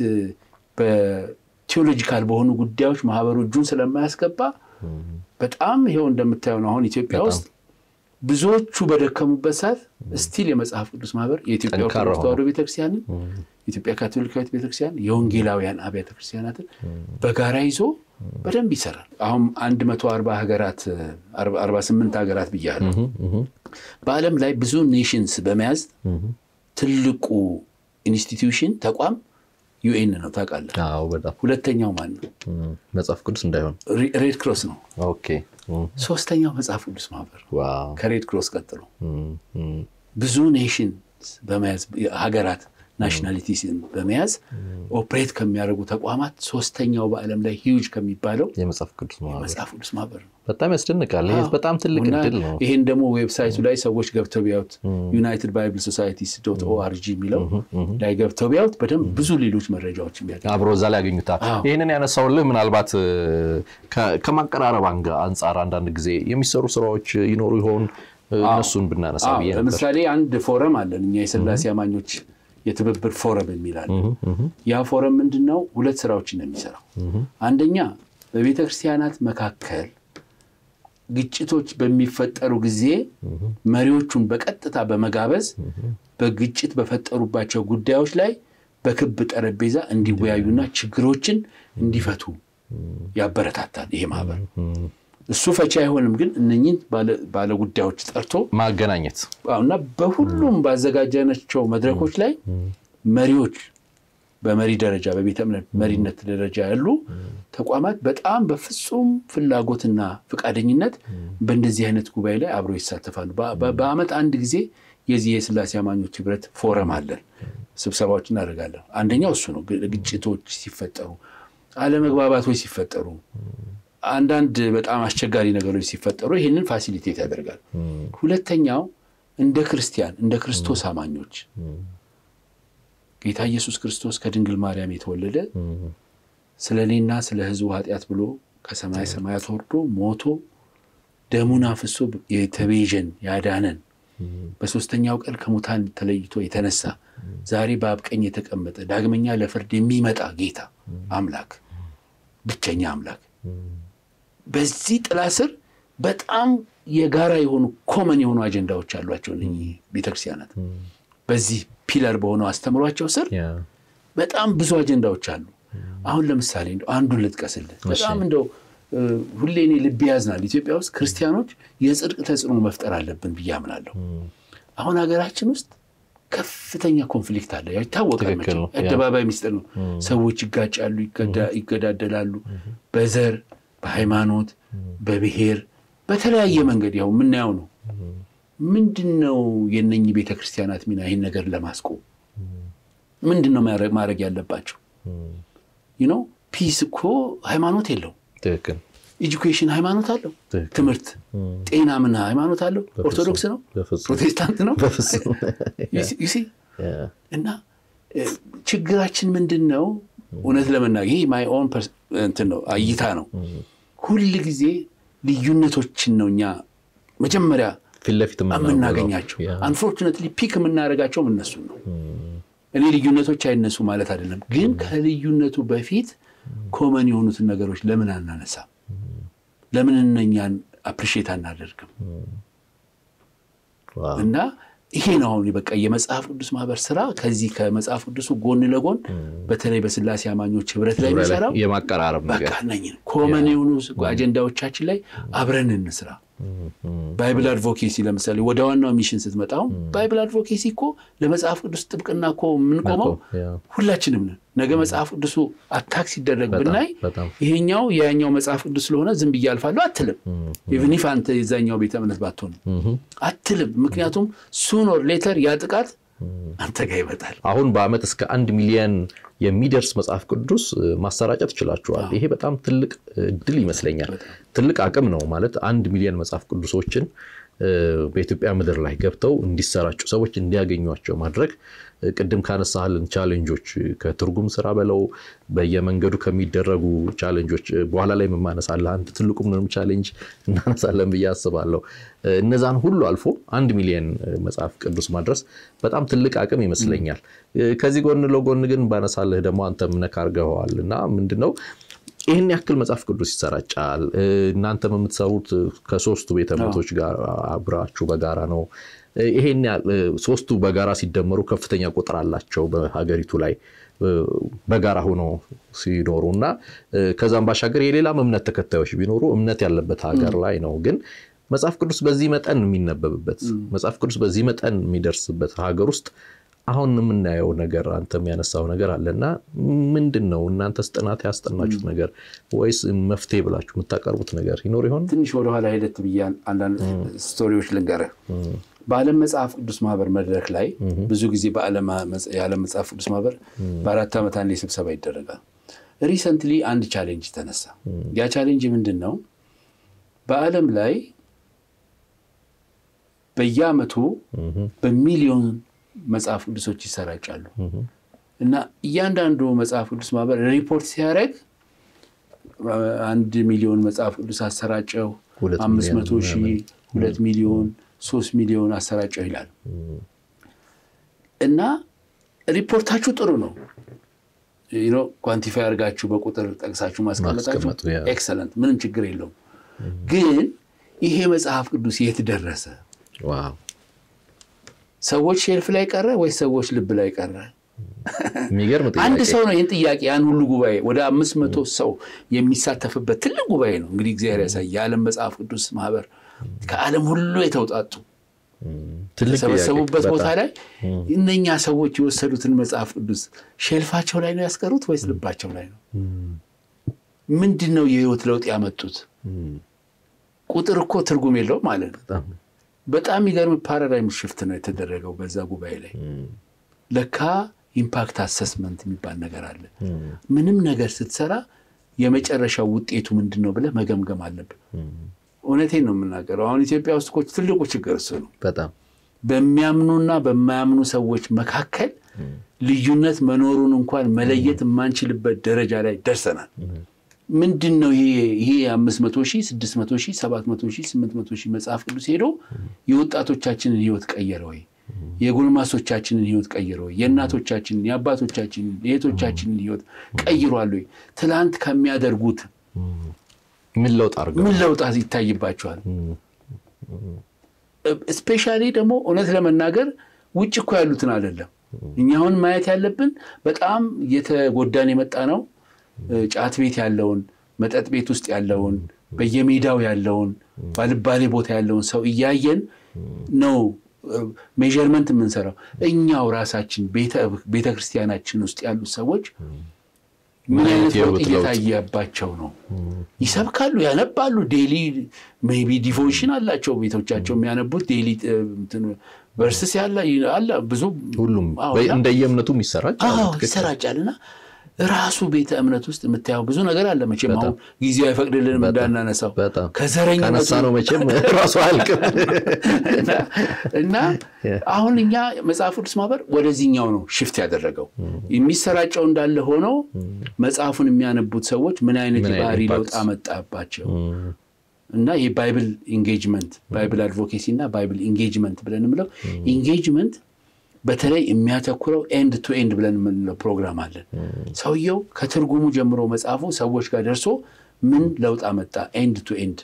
በቴዎሎጂካል በሆኑ ጉዳዮች ማህበሩ እጁን ስለማያስገባ በጣም ይኸው እንደምታየው ነው። አሁን ኢትዮጵያ ውስጥ ብዙዎቹ በደከሙበት ሰዓት ስቲል የመጽሐፍ ቅዱስ ማህበር የኢትዮጵያ ኦርቶዶክስ ተዋሕዶ ቤተክርስቲያንን፣ የኢትዮጵያ ካቶሊካዊት ቤተክርስቲያን፣ የወንጌላውያን አብያተ ክርስቲያናትን በጋራ ይዞ በደንብ ይሰራል። አሁን አንድ መቶ አርባ ሀገራት አርባ ስምንት ሀገራት ብያለሁ። በዓለም ላይ ብዙ ኔሽንስ በመያዝ ትልቁ ኢንስቲትዩሽን ተቋም ዩኤን ነው ታውቃለህ። ሁለተኛው ማን ነው? መጽሐፍ ቅዱስ እንዳይሆን ሬድ ክሮስ ነው። ኦኬ። ሶስተኛው መጽሐፍ ቅዱስ ማህበር ከሬድ ክሮስ ቀጥሎ ብዙ ኔሽን በመያዝ ሀገራት ናሽናሊቲስ በመያዝ ኦፕሬት ከሚያደርጉ ተቋማት ሶስተኛው በዓለም ላይ ሂውጅ ከሚባለው የመጽሐፍ ቅዱስ መጽሐፍ ቅዱስ ማህበር ነው። በጣም ያስደንቃል። ይህ በጣም ትልቅ እድል ነው። ይሄን ደግሞ ዌብሳይቱ ላይ ሰዎች ገብተው ቢያዩት ዩናይትድ ባይብል ሶሳይቲስ ዶት ኦአርጂ የሚለው ላይ ገብተው ቢያዩት በደንብ ብዙ ሌሎች መረጃዎች አብሮ እዛ ላይ ያገኙታል። ይህንን ያነሳውልህ ምናልባት ከማቀራረብ አንጻር አንዳንድ ጊዜ የሚሰሩ ስራዎች ይኖሩ ይሆን? እነሱን ብናነሳ ብዬ ነበር። ለምሳሌ አንድ ፎረም አለን እኛ የስላሴ አማኞች የትብብር ፎረም የሚላል ያ ፎረም ምንድን ነው? ሁለት ስራዎችን ነው የሚሰራው። አንደኛ በቤተ ክርስቲያናት መካከል ግጭቶች በሚፈጠሩ ጊዜ መሪዎቹን በቀጥታ በመጋበዝ በግጭት በፈጠሩባቸው ጉዳዮች ላይ በክብ ጠረጴዛ እንዲወያዩና ችግሮችን እንዲፈቱ ያበረታታል ይሄ ማህበር። እሱ ፈቺ አይሆንም፣ ግን እነኝን ባለጉዳዮች ጠርቶ ማገናኘት እና በሁሉም ባዘጋጀናቸው መድረኮች ላይ መሪዎች በመሪ ደረጃ በቤተ እምነት መሪነት ደረጃ ያሉ ተቋማት በጣም በፍጹም ፍላጎትና ፈቃደኝነት በእንደዚህ አይነት ጉባኤ ላይ አብረው ይሳተፋሉ። በዓመት አንድ ጊዜ የዚህ የስላሴ አማኞች ህብረት ፎረም አለን፣ ስብሰባዎች እናደርጋለን። አንደኛው እሱ ነው። ግጭቶች ሲፈጠሩ፣ አለመግባባቶች ሲፈጠሩ አንዳንድ በጣም አስቸጋሪ ነገሮች ሲፈጠሩ ይህንን ፋሲሊቴት ያደርጋል። ሁለተኛው እንደ ክርስቲያን እንደ ክርስቶስ አማኞች ጌታ ኢየሱስ ክርስቶስ ከድንግል ማርያም የተወለደ ስለ እኔና ስለ ሕዝቡ ኃጢአት ብሎ ከሰማይ ሰማያት ወርዶ ሞቶ ደሙን አፍሶ የተቤዠን ያዳነን በሶስተኛው ቀን ከሙታን ተለይቶ የተነሳ ዛሬ በአብ ቀኝ የተቀመጠ ዳግመኛ ለፍርድ የሚመጣ ጌታ አምላክ ብቸኛ አምላክ በዚህ ጥላ ስር በጣም የጋራ የሆኑ ኮመን የሆኑ አጀንዳዎች አሏቸው እነኚህ ቤተክርስቲያናት በዚህ ፒለር በሆነው አስተምሯቸው ስር በጣም ብዙ አጀንዳዎች አሉ። አሁን ለምሳሌ እንደው አንዱን ልጥቀስልህ። በጣም እንደው ሁሌ እኔ ልብ ያዝናል። ኢትዮጵያ ውስጥ ክርስቲያኖች የጽድቅ ተጽዕኖ መፍጠር አለብን ብዬ አምናለሁ። አሁን ሀገራችን ውስጥ ከፍተኛ ኮንፍሊክት አለ። ይታወቃል፣ አደባባይ ሚስጥር ነው። ሰዎች ይጋጫሉ፣ ይገዳደላሉ፣ በዘር በሃይማኖት፣ በብሔር፣ በተለያየ መንገድ ያው የምናየው ነው። ምንድን ነው የነኚህ ቤተ ክርስቲያናት ሚና ይህን ነገር ለማስቆም ምንድን ነው ማድረግ ያለባቸው? ዩኖ ፒስ እኮ ሃይማኖት የለው። ትክክል። ኤጁኬሽን ሃይማኖት አለው። ትምህርት፣ ጤና ምን ሃይማኖት አለው? ኦርቶዶክስ ነው? ፕሮቴስታንት ነው? እና ችግራችን ምንድን ነው? እውነት ለመናገር ይህ ማይ ኦን እንትን ነው እይታ ነው። ሁል ጊዜ ልዩነቶችን ነው እኛ መጀመሪያ ፊት ለፊት የምናገኛቸው። አንፎርቹነትሊ ፒክ የምናደርጋቸውም እነሱን ነው። እኔ ልዩነቶች አይነሱ ማለት አይደለም፣ ግን ከልዩነቱ በፊት ኮመን የሆኑትን ነገሮች ለምን አናነሳም? ለምን እነኛን አፕሪሼት አናደርግም? እና ይሄ ነው አሁን በቃ የመጽሐፍ ቅዱስ ማህበር ስራ ከዚህ ከመጽሐፍ ቅዱሱ ጎን ለጎን በተለይ በስላሴ አማኞች ህብረት ላይ የሚሰራው የማቀራረብ በቃ እነኝህ ኮመን የሆኑ አጀንዳዎቻችን ላይ አብረን እንስራ። ባይብል አድቮኬሲ ለምሳሌ ወደ ዋናው ሚሽን ስትመጣው ባይብል አድቮኬሲ እኮ ለመጽሐፍ ቅዱስ ጥብቅና እኮ የምንቆመው ሁላችንም ነን። ነገ መጽሐፍ ቅዱሱ አታክ ሲደረግ ብናይ ይሄኛው የያኛው መጽሐፍ ቅዱስ ስለሆነ ዝም ብዬ አልፋለሁ አትልም። ኢቭን ኢፍ አንተ የዛኛው ቤተ እምነት ባትሆን አትልም። ምክንያቱም ሱኖር ሌተር ያ ጥቃት አንተ ጋር ይመጣል። አሁን በአመት እስከ አንድ ሚሊየን የሚደርስ መጽሐፍ ቅዱስ ማሰራጨት ችላችኋል። ይሄ በጣም ትልቅ እድል ይመስለኛል። ትልቅ አቅም ነው ማለት አንድ ሚሊዮን መጽሐፍ ቅዱሶችን በኢትዮጵያ ምድር ላይ ገብተው እንዲሰራጩ ሰዎች እንዲያገኟቸው ማድረግ ቅድም ካነሳህልን ቻሌንጆች ከትርጉም ስራ በለው በየመንገዱ ከሚደረጉ ቻሌንጆች በኋላ ላይ የምማነሳለህ አንድ ትልቁም ቻሌንጅ እናነሳለን ብዬ አስባለሁ። እነዛን ሁሉ አልፎ አንድ ሚሊዮን መጽሐፍ ቅዱስ ማድረስ በጣም ትልቅ አቅም ይመስለኛል። ከዚህ ጎን ለጎን ግን ባነሳልህ ደግሞ አንተም ነካ አድርገኸዋል እና ምንድነው ይህን ያክል መጽሐፍ ቅዱስ ይሰራጫል። እናንተም የምትሰሩት ከሶስቱ ቤተ እምነቶች ጋር አብራችሁ በጋራ ነው። ይሄን ሶስቱ በጋራ ሲደመሩ ከፍተኛ ቁጥር አላቸው በሀገሪቱ ላይ በጋራ ሆነው ሲኖሩ እና ከዛም ባሻገር የሌላም እምነት ተከታዮች ቢኖሩ እምነት ያለበት ሀገር ላይ ነው። ግን መጽሐፍ ቅዱስ በዚህ መጠን የሚነበብበት መጽሐፍ ቅዱስ በዚህ መጠን የሚደርስበት ሀገር ውስጥ አሁን የምናየው ነገር አንተ የሚያነሳው ነገር አለና ምንድን ነው? እናንተስ ጥናት ያስጠናችሁት ነገር ወይስ መፍትሄ ብላችሁ የምታቀርቡት ነገር ይኖር ይሆን? ትንሽ ወደኋላ ሄደት ብዬ አንዳንድ ስቶሪዎች ልንገርህ። በዓለም መጽሐፍ ቅዱስ ማህበር መድረክ ላይ ብዙ ጊዜ የዓለም መጽሐፍ ቅዱስ ማህበር በአራት ዓመት አንዴ ስብሰባ ይደረጋል። ሪሰንትሊ አንድ ቻሌንጅ ተነሳ። ያ ቻሌንጅ ምንድን ነው? በዓለም ላይ በየዓመቱ በሚሊዮን መጽሐፍ ቅዱሶች ይሰራጫሉ እና እያንዳንዱ መጽሐፍ ቅዱስ ማህበር ሪፖርት ሲያደርግ አንድ ሚሊዮን መጽሐፍ ቅዱስ አሰራጨው፣ አምስት መቶ ሺህ ሁለት ሚሊዮን ሶስት ሚሊዮን አሰራጨው ይላል እና ሪፖርታችሁ ጥሩ ነው። ኳንቲፋይ አድርጋችሁ በቁጥር ጠቅሳችሁ ማስቀመጣችሁ ኤክሰለንት፣ ምንም ችግር የለውም። ግን ይሄ መጽሐፍ ቅዱስ የት ደረሰ? ሰዎች ሼልፍ ላይ ቀረ ወይስ ሰዎች ልብ ላይ ቀረ? አንድ ሰው ነው ይህን ጥያቄ ያን ሁሉ ጉባኤ ወደ አምስት መቶ ሰው የሚሳተፍበት ትልቅ ጉባኤ ነው እንግዲህ እግዚአብሔር ያሳይ። የዓለም መጽሐፍ ቅዱስ ማህበር ከዓለም ሁሉ የተውጣጡ የተሰበሰቡበት ቦታ ላይ እነኛ ሰዎች የወሰዱትን መጽሐፍ ቅዱስ ሼልፋቸው ላይ ነው ያስቀሩት ወይስ ልባቸው ላይ ነው? ምንድን ነው የህይወት ለውጥ ያመጡት? ቁጥር እኮ ትርጉም የለውም ማለት ነው። በጣም የሚገርም ፓራዳይም ሽፍት ነው የተደረገው በዛ ጉባኤ ላይ። ለካ ኢምፓክት አሰስመንት የሚባል ነገር አለ። ምንም ነገር ስትሰራ የመጨረሻው ውጤቱ ምንድን ነው ብለህ መገምገም አለብን። እውነቴን ነው የምናገረው። አሁን ኢትዮጵያ ውስጥ እኮ ትልቁ ችግር እሱ ነው። በጣም በሚያምኑና በማያምኑ ሰዎች መካከል ልዩነት መኖሩን እንኳን መለየት የማንችልበት ደረጃ ላይ ደርሰናል። ምንድን ነው ይሄ አምስት መቶ ሺህ ስድስት መቶ ሺህ ሰባት መቶ ሺህ ስምንት መቶ ሺህ መጽሐፍ ቅዱስ ሄዶ የወጣቶቻችንን ህይወት ቀየረ ወይ? የጎልማሶቻችንን ህይወት ቀይረ ወይ? የእናቶቻችንን የአባቶቻችንን የእህቶቻችንን ህይወት ቀይሯል ወይ? ትላንት ከሚያደርጉት ምን ለውጥ አድርገው ምን ለውጥ ይታይባቸዋል? ስፔሻሊ ደግሞ እውነት ለመናገር ውጭ እኮ ያሉትን አይደለም። እኛ አሁን ማየት ያለብን በጣም እየተጎዳን የመጣ ነው። ጫት ቤት ያለውን፣ መጠጥ ቤት ውስጥ ያለውን፣ በየሜዳው ያለውን፣ ባልባሌ ቦታ ያለውን ሰው እያየን ነው ሜዥርመንት የምንሰራው እኛው ራሳችን ቤተ ክርስቲያናችን ውስጥ ያሉት ሰዎች ምን አይነት ለውጥ እየታየባቸው ነው? ይሰብካሉ፣ ያነባሉ። ዴሊ ሜይ ቢ ዲቮሽን አላቸው ቤቶቻቸው የሚያነቡት ዴሊ ቨርስስ ያለ አለ ብዙ ሁሉም እንደየእምነቱም ይሰራጭ ይሰራጫል እና ራሱ ቤተ እምነት ውስጥ የምታየው ብዙ ነገር አለ። መቼም አሁን ጊዜው አይፈቅድልንም እንዳናነሳው ከነሳ ነው መቼም ራሱ አያልቅም እና አሁን እኛ መጽሐፍ ቅዱስ ማህበር ወደዚህኛው ነው ሽፍት ያደረገው። የሚሰራጨው እንዳለ ሆኖ መጽሐፉን የሚያነቡት ሰዎች ምን አይነት የባህሪ ለውጥ አመጣባቸው እና ይህ ባይብል ኢንጌጅመንት ባይብል አድቮኬሲ እና ባይብል ኢንጌጅመንት ብለን የምለው ኢንጌጅመንት በተለይ የሚያተኩረው ኤንድ ቱ ኤንድ ብለን የምንለው ፕሮግራም አለን። ሰውየው ከትርጉሙ ጀምሮ መጽሐፉ ሰዎች ጋር ደርሶ ምን ለውጥ አመጣ፣ ኤንድ ቱ ኤንድ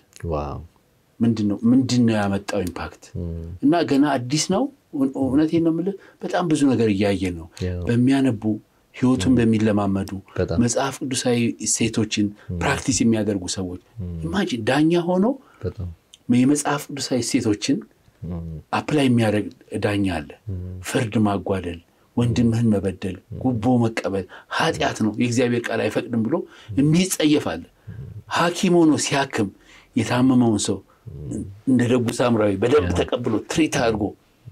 ምንድን ነው ያመጣው ኢምፓክት እና ገና አዲስ ነው። እውነቴን ነው የምልህ በጣም ብዙ ነገር እያየን ነው በሚያነቡ ህይወቱን በሚለማመዱ መጽሐፍ ቅዱሳዊ እሴቶችን ፕራክቲስ የሚያደርጉ ሰዎች ኢማጂን ዳኛ ሆኖ የመጽሐፍ ቅዱሳዊ እሴቶችን አፕላይ የሚያደርግ ዳኛ አለ። ፍርድ ማጓደል፣ ወንድምህን መበደል፣ ጉቦ መቀበል ኃጢአት ነው የእግዚአብሔር ቃል አይፈቅድም ብሎ የሚጸየፍ አለ። ሐኪም ሆኖ ሲያክም የታመመውን ሰው እንደ ደጉ ሳምራዊ በደንብ ተቀብሎ ትሪት አድርጎ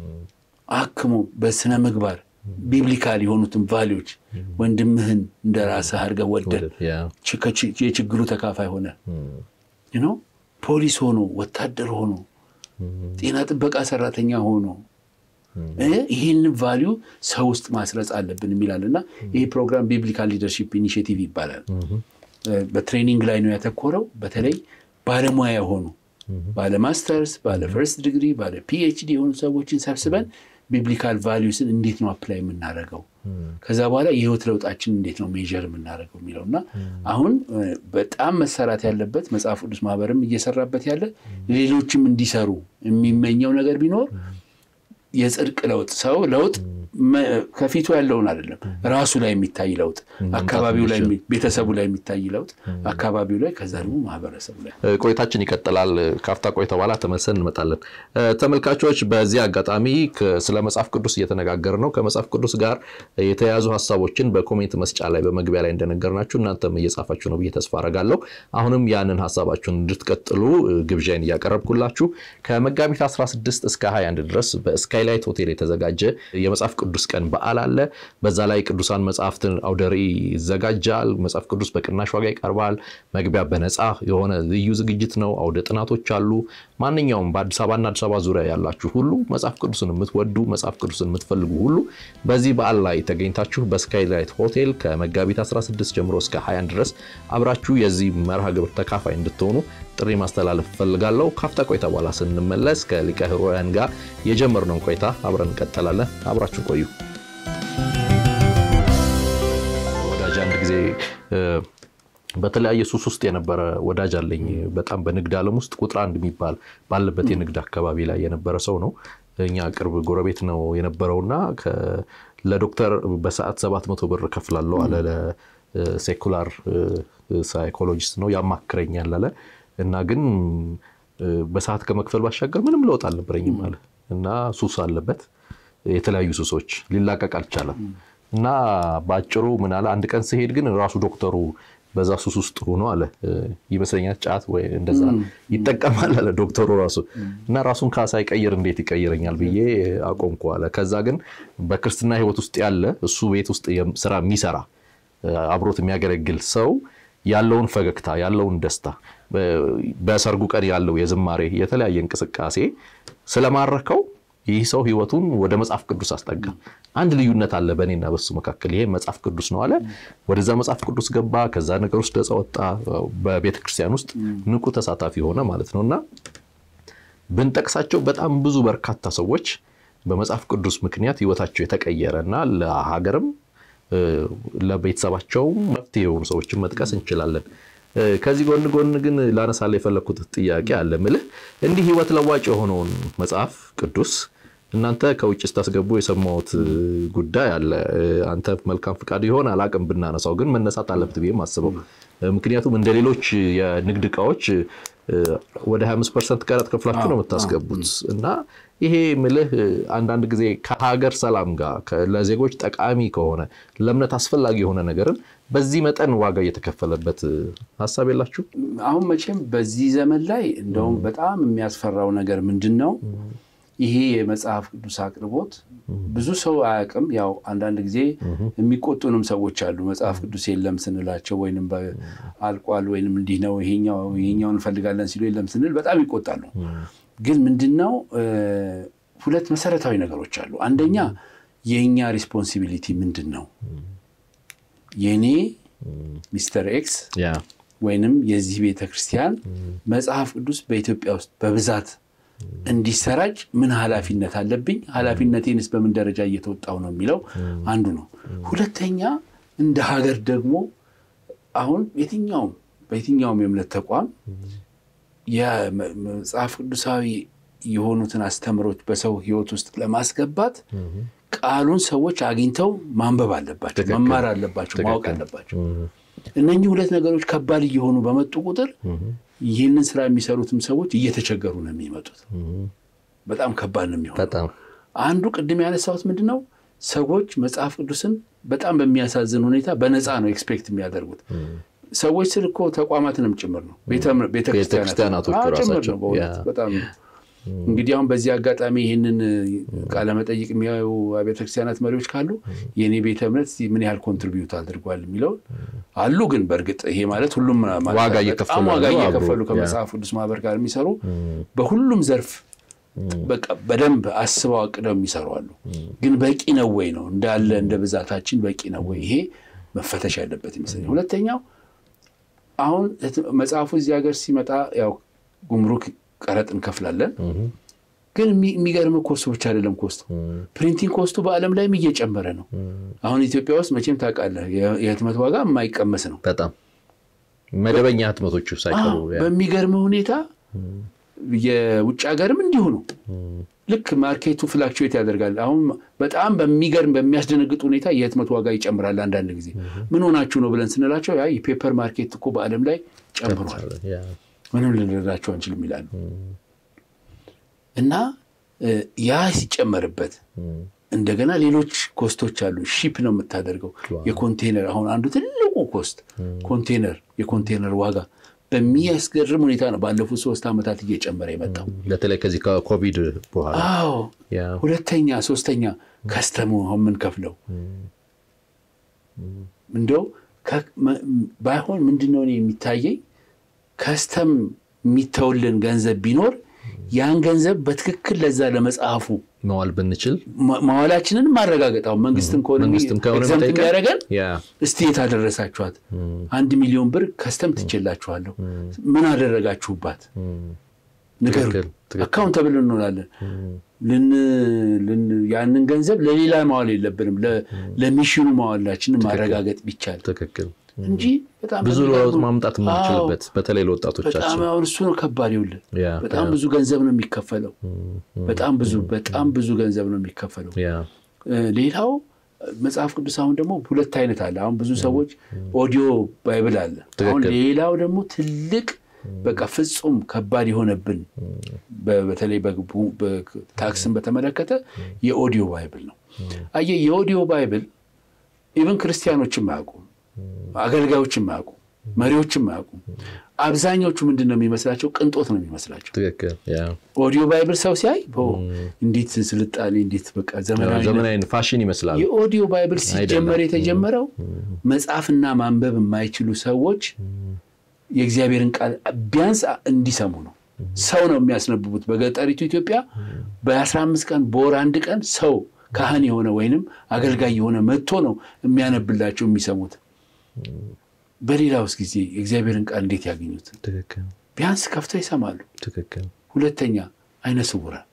አክሞ በስነ ምግባር ቢብሊካል የሆኑትን ቫሊዎች ወንድምህን እንደ ራስህ አድርገህ ወደህ የችግሩ ተካፋይ ሆነ ነው ፖሊስ ሆኖ ወታደር ሆኖ ጤና ጥበቃ ሰራተኛ ሆኖ ይህንን ቫሊዩ ሰው ውስጥ ማስረጽ አለብን የሚላል እና ይህ ፕሮግራም ቢብሊካል ሊደርሺፕ ኢኒሽቲቭ ይባላል። በትሬኒንግ ላይ ነው ያተኮረው። በተለይ ባለሙያ የሆኑ ባለ ማስተርስ፣ ባለ ፈርስት ዲግሪ፣ ባለ ፒኤችዲ የሆኑ ሰዎችን ሰብስበን ቢብሊካል ቫሊዩስን እንዴት ነው አፕላይ የምናደርገው ከዛ በኋላ የህይወት ለውጣችን እንዴት ነው ሜዥር የምናደርገው የሚለው እና አሁን በጣም መሰራት ያለበት መጽሐፍ ቅዱስ ማህበርም እየሰራበት ያለ ሌሎችም እንዲሰሩ የሚመኘው ነገር ቢኖር የጽድቅ ለውጥ ሰው ለውጥ ከፊቱ ያለውን አይደለም ራሱ ላይ የሚታይ ለውጥ አካባቢው ላይ ቤተሰቡ ላይ የሚታይ ለውጥ አካባቢው ላይ ከዛ ደግሞ ማህበረሰቡ ላይ ቆይታችን ይቀጥላል ካፍታ ቆይታ በኋላ ተመልሰን እንመጣለን ተመልካቾች በዚህ አጋጣሚ ስለ መጽሐፍ ቅዱስ እየተነጋገር ነው ከመጽሐፍ ቅዱስ ጋር የተያዙ ሀሳቦችን በኮሜንት መስጫ ላይ በመግቢያ ላይ እንደነገርናችሁ እናንተም እየጻፋችሁ ነው ብዬ ተስፋ አረጋለሁ አሁንም ያንን ሀሳባችሁን እንድትቀጥሉ ግብዣይን እያቀረብኩላችሁ ከመጋቢት 16 እስከ 21 ድረስ በስካይላይት ሆቴል የተዘጋጀ የመጽሐፍ ቅዱስ ቀን በዓል አለ። በዛ ላይ ቅዱሳን መጽሐፍትን አውደ ርዕይ ይዘጋጃል። መጽሐፍ ቅዱስ በቅናሽ ዋጋ ይቀርባል። መግቢያ በነፃ የሆነ ልዩ ዝግጅት ነው። አውደ ጥናቶች አሉ። ማንኛውም በአዲስ አበባና አዲስ አበባ ዙሪያ ያላችሁ ሁሉ መጽሐፍ ቅዱስን የምትወዱ መጽሐፍ ቅዱስን የምትፈልጉ ሁሉ በዚህ በዓል ላይ ተገኝታችሁ በስካይላይት ሆቴል ከመጋቢት 16 ጀምሮ እስከ 21 ድረስ አብራችሁ የዚህ መርሃ ግብር ተካፋይ እንድትሆኑ ጥሪ ማስተላለፍ እፈልጋለሁ። ካፍታ ቆይታ በኋላ ስንመለስ ከሊቀ ሕሩያን ጋር የጀመርነውን ቆይታ አብረን እንቀጠላለን። አብራችሁ ቆዩ። ወዳጅ አንድ ጊዜ በተለያየ ሱስ ውስጥ የነበረ ወዳጅ አለኝ። በጣም በንግድ ዓለም ውስጥ ቁጥር አንድ የሚባል ባለበት የንግድ አካባቢ ላይ የነበረ ሰው ነው። እኛ ቅርብ ጎረቤት ነው የነበረውና ለዶክተር በሰዓት ሰባት መቶ ብር ከፍላለሁ አለ። ለሴኩላር ሳይኮሎጂስት ነው ያማክረኛል አለ እና ግን በሰዓት ከመክፈል ባሻገር ምንም ለውጥ አልነበረኝም አለ እና ሱስ አለበት፣ የተለያዩ ሱሶች ሊላቀቅ አልቻለም። እና በአጭሩ ምን አለ አንድ ቀን ስሄድ ግን ራሱ ዶክተሩ በዛ ሱስ ውስጥ ሆኖ አለ ይመስለኛል ጫት ወይ እንደዛ ይጠቀማል አለ ዶክተሩ ራሱ እና ራሱን ሳይቀይር እንዴት ይቀይረኛል ብዬ አቆምኩ አለ። ከዛ ግን በክርስትና ሕይወት ውስጥ ያለ እሱ ቤት ውስጥ ስራ የሚሰራ አብሮት የሚያገለግል ሰው ያለውን ፈገግታ ያለውን ደስታ በሰርጉ ቀን ያለው የዝማሬ የተለያየ እንቅስቃሴ ስለማረከው ይህ ሰው ህይወቱን ወደ መጽሐፍ ቅዱስ አስጠጋ። አንድ ልዩነት አለ በእኔና በሱ መካከል፣ ይሄ መጽሐፍ ቅዱስ ነው አለ። ወደዛ መጽሐፍ ቅዱስ ገባ። ከዛ ነገር ውስጥ ነፃ ወጣ። በቤተ ክርስቲያን ውስጥ ንቁ ተሳታፊ ሆነ ማለት ነው እና ብንጠቅሳቸው በጣም ብዙ በርካታ ሰዎች በመጽሐፍ ቅዱስ ምክንያት ህይወታቸው የተቀየረ እና ለሀገርም ለቤተሰባቸውም መፍትሄ የሆኑ ሰዎችን መጥቀስ እንችላለን። ከዚህ ጎን ጎን ግን ላነሳላ የፈለግኩት ጥያቄ አለ ምልህ እንዲህ ህይወት ለዋጭ የሆነውን መጽሐፍ ቅዱስ እናንተ ከውጭ ስታስገቡ የሰማሁት ጉዳይ አለ። አንተ መልካም ፍቃድ ይሆን አላቅም ብናነሳው ግን መነሳት አለበት ብዬ አስበው። ምክንያቱም እንደ ሌሎች የንግድ እቃዎች ወደ 25 ፐርሰንት ቀረጥ ከፍላችሁ ነው የምታስገቡት እና ይሄ ምልህ አንዳንድ ጊዜ ከሀገር ሰላም ጋር ለዜጎች ጠቃሚ ከሆነ ለእምነት አስፈላጊ የሆነ ነገርን በዚህ መጠን ዋጋ እየተከፈለበት ሀሳብ የላችሁ? አሁን መቼም በዚህ ዘመን ላይ እንደውም በጣም የሚያስፈራው ነገር ምንድን ነው? ይሄ የመጽሐፍ ቅዱስ አቅርቦት ብዙ ሰው አያውቅም። ያው አንዳንድ ጊዜ የሚቆጡንም ሰዎች አሉ። መጽሐፍ ቅዱስ የለም ስንላቸው ወይም አልቋል ወይም እንዲህ ነው ይሄኛውን እንፈልጋለን ሲሉ የለም ስንል በጣም ይቆጣሉ። ግን ምንድን ነው ሁለት መሰረታዊ ነገሮች አሉ። አንደኛ የእኛ ሪስፖንሲቢሊቲ ምንድን ነው? የእኔ ሚስተር ኤክስ ወይንም የዚህ ቤተ ክርስቲያን መጽሐፍ ቅዱስ በኢትዮጵያ ውስጥ በብዛት እንዲሰራጭ ምን ኃላፊነት አለብኝ? ኃላፊነቴንስ በምን ደረጃ እየተወጣው ነው የሚለው አንዱ ነው። ሁለተኛ እንደ ሀገር ደግሞ አሁን የትኛውም በየትኛውም የእምነት ተቋም የመጽሐፍ ቅዱሳዊ የሆኑትን አስተምሮች በሰው ሕይወት ውስጥ ለማስገባት ቃሉን ሰዎች አግኝተው ማንበብ አለባቸው፣ መማር አለባቸው፣ ማወቅ አለባቸው። እነኚህ ሁለት ነገሮች ከባድ እየሆኑ በመጡ ቁጥር ይህንን ስራ የሚሰሩትም ሰዎች እየተቸገሩ ነው የሚመጡት። በጣም ከባድ ነው የሚሆነው። አንዱ ቅድም ያነሳሁት ምንድን ነው፣ ሰዎች መጽሐፍ ቅዱስን በጣም በሚያሳዝን ሁኔታ በነፃ ነው ኤክስፔክት የሚያደርጉት። ሰዎች ስል እኮ ተቋማትንም ጭምር ነው ቤተክርስቲያናቶች ጭምር ነው በእውነት በጣም እንግዲህ አሁን በዚህ አጋጣሚ ይህንን ቃለመጠይቅ የሚያዩ ቤተክርስቲያናት መሪዎች ካሉ የእኔ ቤተ እምነት ምን ያህል ኮንትሪቢዩት አድርጓል የሚለውን አሉ። ግን በእርግጥ ይሄ ማለት ሁሉም ዋጋ በጣም ዋጋ እየከፈሉ ከመጽሐፍ ቅዱስ ማህበር ጋር የሚሰሩ በሁሉም ዘርፍ በደንብ አስበው አቅደው የሚሰሩ አሉ። ግን በቂ ነው ወይ ነው እንዳለ እንደ ብዛታችን በቂ ነው ወይ? ይሄ መፈተሽ ያለበት ይመስለኛል። ሁለተኛው አሁን መጽሐፉ እዚህ ሀገር ሲመጣ ያው ጉምሩክ ቀረጥ እንከፍላለን። ግን የሚገርም ኮስቱ ብቻ አይደለም። ኮስቱ ፕሪንቲንግ ኮስቱ በዓለም ላይም እየጨመረ ነው። አሁን ኢትዮጵያ ውስጥ መቼም ታውቃለህ የህትመት ዋጋ የማይቀመስ ነው። በጣም መደበኛ ህትመቶቹ ሳይቀሩ በሚገርም ሁኔታ የውጭ ሀገርም እንዲሁ ነው። ልክ ማርኬቱ ፍላክቹዌት ያደርጋል። አሁን በጣም በሚገርም በሚያስደነግጥ ሁኔታ የህትመት ዋጋ ይጨምራል። አንዳንድ ጊዜ ምን ሆናችሁ ነው ብለን ስንላቸው ያ የፔፐር ማርኬት እኮ በዓለም ላይ ጨምሯል ምንም ልንረዳቸው አንችልም ይላሉ። እና ያ ሲጨመርበት እንደገና ሌሎች ኮስቶች አሉ። ሺፕ ነው የምታደርገው የኮንቴነር አሁን አንዱ ትልቁ ኮስት ኮንቴነር የኮንቴነር ዋጋ በሚያስገርም ሁኔታ ነው ባለፉት ሶስት ዓመታት እየጨመረ የመጣው በተለይ ከዚህ ከኮቪድ በኋላ። አዎ ሁለተኛ ሶስተኛ ከስተሙ የምንከፍለው እንደው ባይሆን ምንድነው የሚታየኝ ከስተም የሚተውልን ገንዘብ ቢኖር ያን ገንዘብ በትክክል ለዛ ለመጽሐፉ መዋል ብንችል መዋላችንን ማረጋገጣው መንግስትም ከሆነ ኤግዛምት የሚያደርገን እስቲ የት አደረሳችኋት? አንድ ሚሊዮን ብር ከስተም ትችላችኋለሁ፣ ምን አደረጋችሁባት? ንገሩ። አካውንተብል እንሆናለን። ያንን ገንዘብ ለሌላ ማዋል የለብንም። ለሚሽኑ ማዋላችንን ማረጋገጥ ቢቻል ትክክል እንጂ ብዙ ለውጥ ማምጣት የምንችልበት በተለይ ለወጣቶቻችን በጣም አሁን እሱ ነው ከባድ። ይኸውልህ በጣም ብዙ ገንዘብ ነው የሚከፈለው። በጣም ብዙ በጣም ብዙ ገንዘብ ነው የሚከፈለው። ሌላው መጽሐፍ ቅዱስ አሁን ደግሞ ሁለት አይነት አለ። አሁን ብዙ ሰዎች ኦዲዮ ባይብል አለ። አሁን ሌላው ደግሞ ትልቅ በቃ ፍጹም ከባድ የሆነብን በተለይ ታክስን በተመለከተ የኦዲዮ ባይብል ነው። አየህ የኦዲዮ ባይብል ኢቨን ክርስቲያኖችም አያውቁም አገልጋዮችም አያውቁም፣ መሪዎችም አያውቁም። አብዛኞቹ ምንድን ነው የሚመስላቸው? ቅንጦት ነው የሚመስላቸው። ኦዲዮ ባይብል ሰው ሲያይ እንዴት ስልጣኔ እንዴት በቃ ዘመናዊ ፋሽን ይመስላል። የኦዲዮ ባይብል ሲጀመር የተጀመረው መጻፍና ማንበብ የማይችሉ ሰዎች የእግዚአብሔርን ቃል ቢያንስ እንዲሰሙ ነው። ሰው ነው የሚያስነብቡት። በገጠሪቱ ኢትዮጵያ በ15 ቀን በወር አንድ ቀን ሰው ካህን የሆነ ወይንም አገልጋይ የሆነ መጥቶ ነው የሚያነብላቸው የሚሰሙት። በሌላውስ ጊዜ የእግዚአብሔርን ቃል እንዴት ያገኙት? ትክክል ቢያንስ ከፍተው ይሰማሉ። ትክክል። ሁለተኛ አይነ ስውራን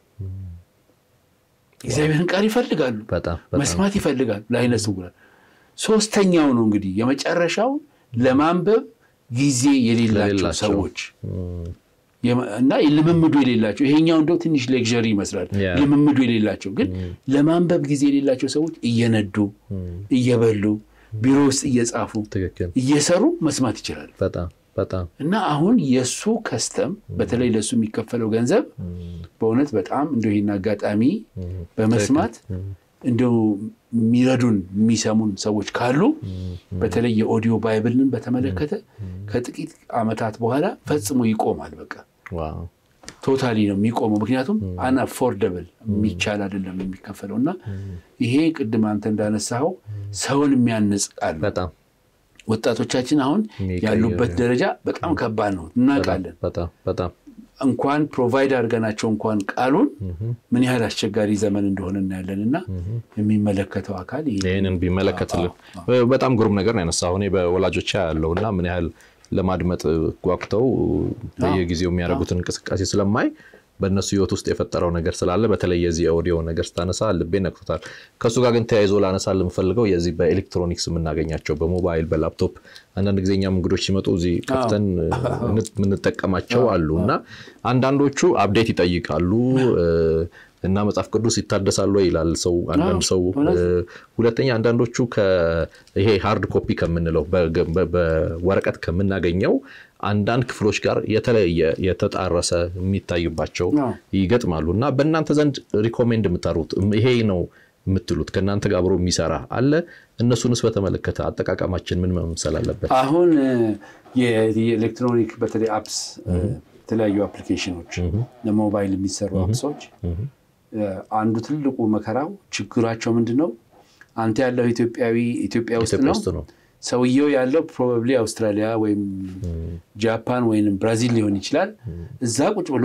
እግዚአብሔርን ቃል ይፈልጋሉ፣ በጣም በጣም መስማት ይፈልጋሉ ለአይነ ስውራን። ሶስተኛው ነው እንግዲህ የመጨረሻው ለማንበብ ጊዜ የሌላቸው የሌላቸው። ሰዎች እም፣ የመ- እና ልምምዱ የሌላቸው ይሄኛው እንደው ትንሽ ሌክዠሪ ይመስላል። ያ። ልምምዱ የሌላቸው ግን ለማንበብ ጊዜ የሌላቸው ሰዎች እየነዱ እም፣ እየበሉ ቢሮ ውስጥ እየጻፉ ትክክል። እየሰሩ መስማት ይችላሉ። በጣም በጣም እና አሁን የእሱ ከስተም በተለይ ለእሱ የሚከፈለው ገንዘብ በእውነት በጣም እንደው ይህን አጋጣሚ በመስማት እንደው የሚረዱን የሚሰሙን ሰዎች ካሉ በተለይ የኦዲዮ ባይብልን በተመለከተ ከጥቂት ዓመታት በኋላ ፈጽሞ ይቆማል። በቃ ዋው ቶታሊ ነው የሚቆመው። ምክንያቱም አንአፎርደብል የሚቻል አይደለም የሚከፈለው እና ይሄ ቅድም አንተ እንዳነሳኸው ሰውን የሚያንጽ ቃል ነው። በጣም ወጣቶቻችን አሁን የሚቀይር ያሉበት ደረጃ በጣም ከባድ ነው፣ እናውቃለን። በጣም በጣም እንኳን ፕሮቫይድ አድርገናቸው እንኳን ቃሉን ምን ያህል አስቸጋሪ ዘመን እንደሆነ እናያለን እና የሚመለከተው አካል ይሄ ይህንን ቢመለከትልን በጣም ግሩም ነገር ነው ያነሳው። እኔ በወላጆች ያለው እና ምን ያህል ለማድመጥ ጓጉተው በየጊዜው የሚያደርጉትን እንቅስቃሴ ስለማይ በእነሱ ህይወት ውስጥ የፈጠረው ነገር ስላለ በተለይ የዚህ የኦዲዮ ነገር ስታነሳ ልቤ ነክቶታል። ከእሱ ጋር ግን ተያይዞ ላነሳ የምፈልገው የዚህ በኤሌክትሮኒክስ የምናገኛቸው በሞባይል በላፕቶፕ አንዳንድ ጊዜ እኛም እንግዶች ሲመጡ እዚህ ከፍተን የምንጠቀማቸው አሉ እና አንዳንዶቹ አፕዴት ይጠይቃሉ እና መጽሐፍ ቅዱስ ይታደሳሉ ይላል ሰው አንዳንድ ሰው። ሁለተኛ አንዳንዶቹ ይሄ ሃርድ ኮፒ ከምንለው በወረቀት ከምናገኘው አንዳንድ ክፍሎች ጋር የተለየ የተጣረሰ የሚታይባቸው ይገጥማሉ እና በእናንተ ዘንድ ሪኮሜንድ የምታሩት ይሄ ነው የምትሉት ከእናንተ ጋር አብሮ የሚሰራ አለ? እነሱንስ በተመለከተ አጠቃቀማችን ምን መምሰል አለበት? አሁን የኤሌክትሮኒክ በተለይ አፕስ የተለያዩ አፕሊኬሽኖች ለሞባይል የሚሰሩ አፕሶች አንዱ ትልቁ መከራው ችግራቸው ምንድን ነው? አንተ ያለው ኢትዮጵያዊ ኢትዮጵያ ውስጥ ነው። ሰውየው ያለው ፕሮባብሊ አውስትራሊያ ወይም ጃፓን ወይም ብራዚል ሊሆን ይችላል። እዛ ቁጭ ብሎ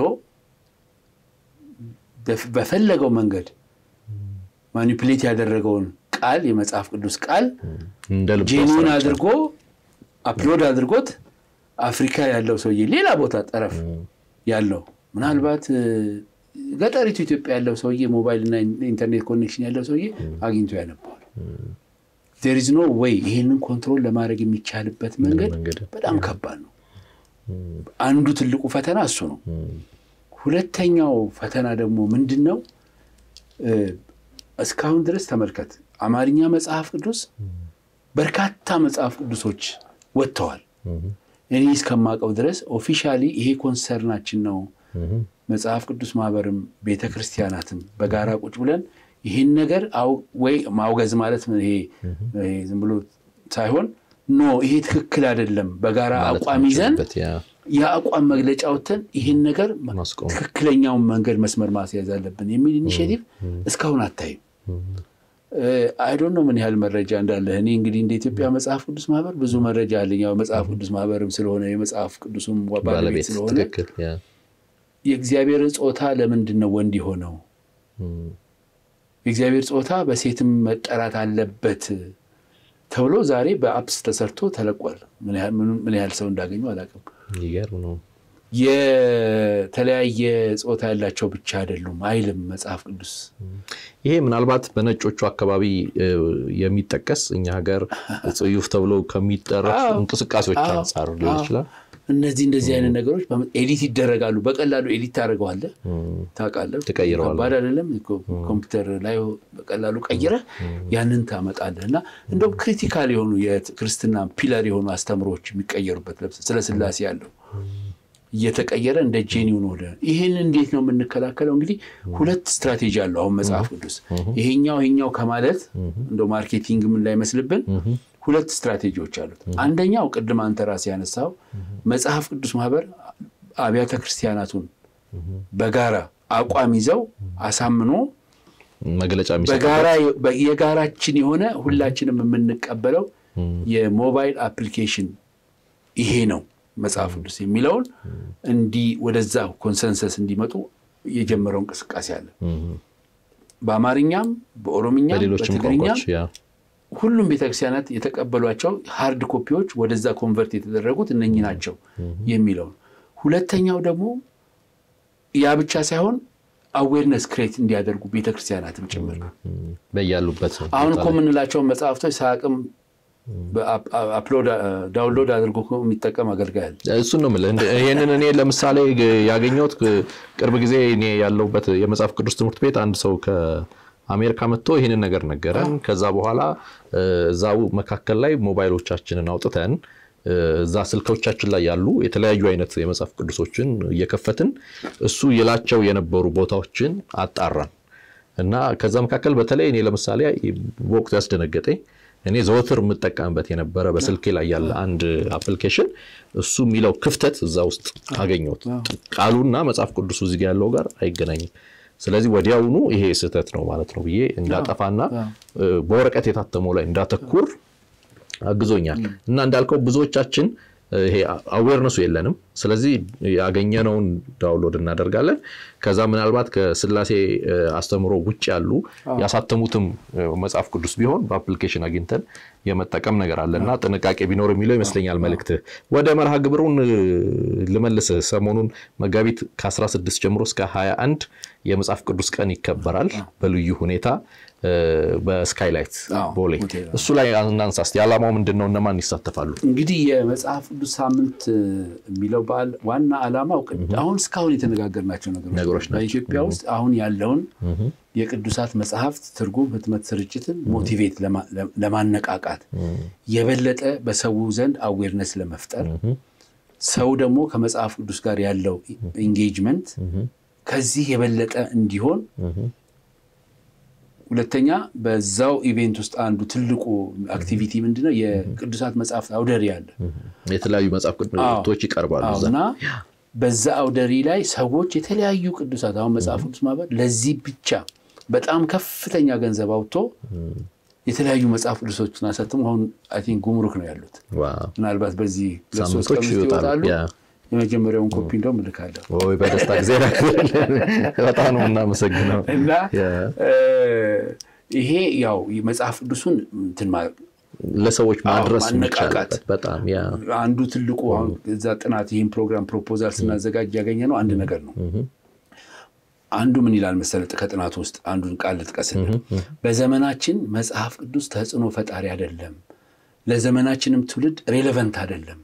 በፈለገው መንገድ ማኒፕሌት ያደረገውን ቃል የመጽሐፍ ቅዱስ ቃል ጄኒውን አድርጎ አፕሎድ አድርጎት አፍሪካ ያለው ሰውዬ ሌላ ቦታ ጠረፍ ያለው ምናልባት ገጠሪቱ ኢትዮጵያ ያለው ሰውዬ ሞባይል እና ኢንተርኔት ኮኔክሽን ያለው ሰውዬ አግኝቶ ያነባዋል። ዜር ኢዝ ኖ ወይ ይህንን ኮንትሮል ለማድረግ የሚቻልበት መንገድ በጣም ከባድ ነው። አንዱ ትልቁ ፈተና እሱ ነው። ሁለተኛው ፈተና ደግሞ ምንድን ነው? እስካሁን ድረስ ተመልከት፣ አማርኛ መጽሐፍ ቅዱስ በርካታ መጽሐፍ ቅዱሶች ወጥተዋል። እኔ እስከማውቀው ድረስ ኦፊሻሊ ይሄ ኮንሰርናችን ነው። መጽሐፍ ቅዱስ ማህበርም ቤተ ክርስቲያናትም በጋራ ቁጭ ብለን ይህን ነገር ወይ ማውገዝ ማለት ይሄ ዝም ብሎ ሳይሆን ኖ ይሄ ትክክል አይደለም፣ በጋራ አቋም ይዘን የአቋም መግለጫ ወተን ይህን ነገር ትክክለኛውን መንገድ መስመር ማስያዝ አለብን የሚል ኢኒሽቲቭ እስካሁን አታይም። አይዶን ነው ምን ያህል መረጃ እንዳለ። እኔ እንግዲህ እንደ ኢትዮጵያ መጽሐፍ ቅዱስ ማህበር ብዙ መረጃ አለኝ። ያው መጽሐፍ ቅዱስ ማህበርም ስለሆነ የመጽሐፍ ቅዱስም ባለቤት ስለሆነ የእግዚአብሔር ጾታ ለምንድን ነው ወንድ የሆነው? የእግዚአብሔር ጾታ በሴትም መጠራት አለበት ተብሎ ዛሬ በአፕስ ተሰርቶ ተለቋል። ምን ያህል ሰው እንዳገኙ አላውቅም። ይገርም ነው። የተለያየ ጾታ ያላቸው ብቻ አይደሉም አይልም መጽሐፍ ቅዱስ። ይሄ ምናልባት በነጮቹ አካባቢ የሚጠቀስ እኛ ሀገር ጽዩፍ ተብሎ ከሚጠራ እንቅስቃሴዎች አንጻር ሊሆን ይችላል። እነዚህ እንደዚህ አይነት ነገሮች ኤዲት ይደረጋሉ። በቀላሉ ኤዲት ታደርገዋለህ፣ ታውቃለህ፣ ትቀይረዋለህ። ባድ አይደለም። ኮምፒውተር ላይ በቀላሉ ቀይረህ ያንን ታመጣለህ እና እንደውም ክሪቲካል የሆኑ የክርስትና ፒለር የሆኑ አስተምሮች የሚቀየሩበት ስለ ስላሴ ያለው እየተቀየረ እንደ ጄኒውን ሆነ። ይህን እንዴት ነው የምንከላከለው? እንግዲህ ሁለት ስትራቴጂ አለው አሁን መጽሐፍ ቅዱስ ይሄኛው ይሄኛው ከማለት እንደ ማርኬቲንግ ምን እንዳይመስልብን ሁለት ስትራቴጂዎች አሉት። አንደኛው ቅድም አንተ ራስህ ያነሳው መጽሐፍ ቅዱስ ማህበር አብያተ ክርስቲያናቱን በጋራ አቋም ይዘው አሳምኖ መግለጫ በጋራ የጋራችን የሆነ ሁላችንም የምንቀበለው የሞባይል አፕሊኬሽን ይሄ ነው መጽሐፍ ቅዱስ የሚለውን እንዲህ ወደዛ ኮንሰንሰስ እንዲመጡ የጀመረው እንቅስቃሴ አለ። በአማርኛም፣ በኦሮምኛም፣ በሌሎችም በትግርኛም ቋንቋዎች ያ ሁሉም ቤተክርስቲያናት የተቀበሏቸው ሃርድ ኮፒዎች ወደዛ ኮንቨርት የተደረጉት እነኚህ ናቸው የሚለው ነው። ሁለተኛው ደግሞ ያ ብቻ ሳይሆን አዌርነስ ክሬት እንዲያደርጉ ቤተክርስቲያናትም ጭምር በያሉበት አሁን እኮ የምንላቸውን መጽሐፍቶች ሳቅም አፕሎድ ዳውንሎድ አድርጎ እኮ የሚጠቀም አገልጋይ አለ። እሱን ነው የምልህ። እንደ- ይሄንን እኔ ለምሳሌ ያገኘሁት ቅርብ ጊዜ እኔ ያለሁበት የመጽሐፍ ቅዱስ ትምህርት ቤት አንድ ሰው ከአሜሪካ መጥቶ ይህንን ነገር ነገረን። ከዛ በኋላ እ፣ እዛው መካከል ላይ ሞባይሎቻችንን አውጥተን እ፣ እዛ ስልኮቻችን ላይ ያሉ የተለያዩ አይነት የመጽሐፍ ቅዱሶችን እየከፈትን እሱ ይላቸው የነበሩ ቦታዎችን አጣራን እና ከዛ መካከል በተለይ እኔ ለምሳሌ በወቅቱ ያስደነገጠኝ እኔ ዘወትር የምጠቀምበት የነበረ በስልኬ ላይ ያለ አንድ አፕሊኬሽን እሱ የሚለው ክፍተት እዛ ውስጥ አገኘሁት። ቃሉና መጽሐፍ ቅዱሱ እዚህ ጋ ያለው ጋር አይገናኝም። ስለዚህ ወዲያውኑ ይሄ ስህተት ነው ማለት ነው ብዬ እንዳጠፋና እ፣ በወረቀት የታተመው ላይ እንዳተኩር አግዞኛል። እና እንዳልከው ብዙዎቻችን እ፣ ይሄ አዌርነሱ የለንም። ስለዚህ ያገኘነውን ዳውንሎድ እናደርጋለን። ከዛ ምናልባት ከስላሴ እ፣ አስተምሮ ውጭ ያሉ ያሳተሙትም እ፣ መጽሐፍ ቅዱስ ቢሆን በአፕሊኬሽን አግኝተን የመጠቀም ነገር አለ እና ጥንቃቄ ቢኖር የሚለው ይመስለኛል መልእክትህ። ወደ መርሃ ግብሩን እ፣ ልመልስህ። ሰሞኑን መጋቢት ከ16 ጀምሮ እስከ 21 የመጽሐፍ ቅዱስ ቀን ይከበራል በልዩ ሁኔታ እ፣ በስካይላይት አዎ፣ ቦሌ። ሆቴል። እሱ ላይ እናንሳ እስኪ። ዓላማው ምንድን ነው? እነማን ይሳተፋሉ? እንግዲህ የመጽሐፍ ቅዱስ ሳምንት እ፣ የሚለው በዓል ዋና ዓላማው ቅድ- አሁን እስካሁን የተነጋገርናቸው ነገሮች ነገሮች ናቸው። በኢትዮጵያ ውስጥ አሁን ያለውን የቅዱሳት መጽሐፍት ትርጉም፣ ህትመት፣ ስርጭትን ሞቲቬት ለማ- ለማነቃቃት የበለጠ በሰው ዘንድ አዌርነስ ለመፍጠር ሰው ደግሞ ከመጽሐፍ ቅዱስ ጋር ያለው ኢንጌጅመንት ከዚህ የበለጠ እንዲሆን ሁለተኛ በዛው ኢቬንት ውስጥ አንዱ ትልቁ አክቲቪቲ ምንድነው? የቅዱሳት መጽሐፍት አውደሪ አለ የተለያዩ መጽሐፍ ቅዱሶች ይቀርባሉ አዎ፣ እዛ። እና በዛ አውደሪ ላይ ሰዎች የተለያዩ ቅዱሳት አሁን መጽሐፍ ቅዱስ ማህበር ለዚህ ብቻ በጣም ከፍተኛ ገንዘብ አውጥቶ የተለያዩ መጽሐፍ ቅዱሶችን አሳትሞ አሁን አይ ቲንክ ጉምሩክ ነው ያሉት። ዋው። ምናልባት በዚህ ለሶስት ሳምንቶች ቀን ውስጥ ይወጣሉ። ይወጣሉ። ያ። የመጀመሪያውን ኮፒ እንደውም እልካለሁ ወይ በደስታ ጊዜ በጣም ነው የምናመሰግነው። እና ያ። እ፣ ይሄ ያው መጽሐፍ ቅዱሱን እንትን ማ- ለሰዎች ማድረስ አዎ፣ ማነቃቃት። የሚቻልበት በጣም ያ አንዱ ትልቁ አሁን እዛ ጥናት ይህን ፕሮግራም ፕሮፖዛል ስናዘጋጅ ያገኘ ነው አንድ ነገር ነው። አንዱ ምን ይላል መሰለጥ ከጥናቱ ውስጥ አንዱን ቃል ልጥቀስልህ። በዘመናችን መጽሐፍ ቅዱስ ተጽዕኖ ፈጣሪ አይደለም፣ ለዘመናችንም ትውልድ ሬሌቨንት አይደለም።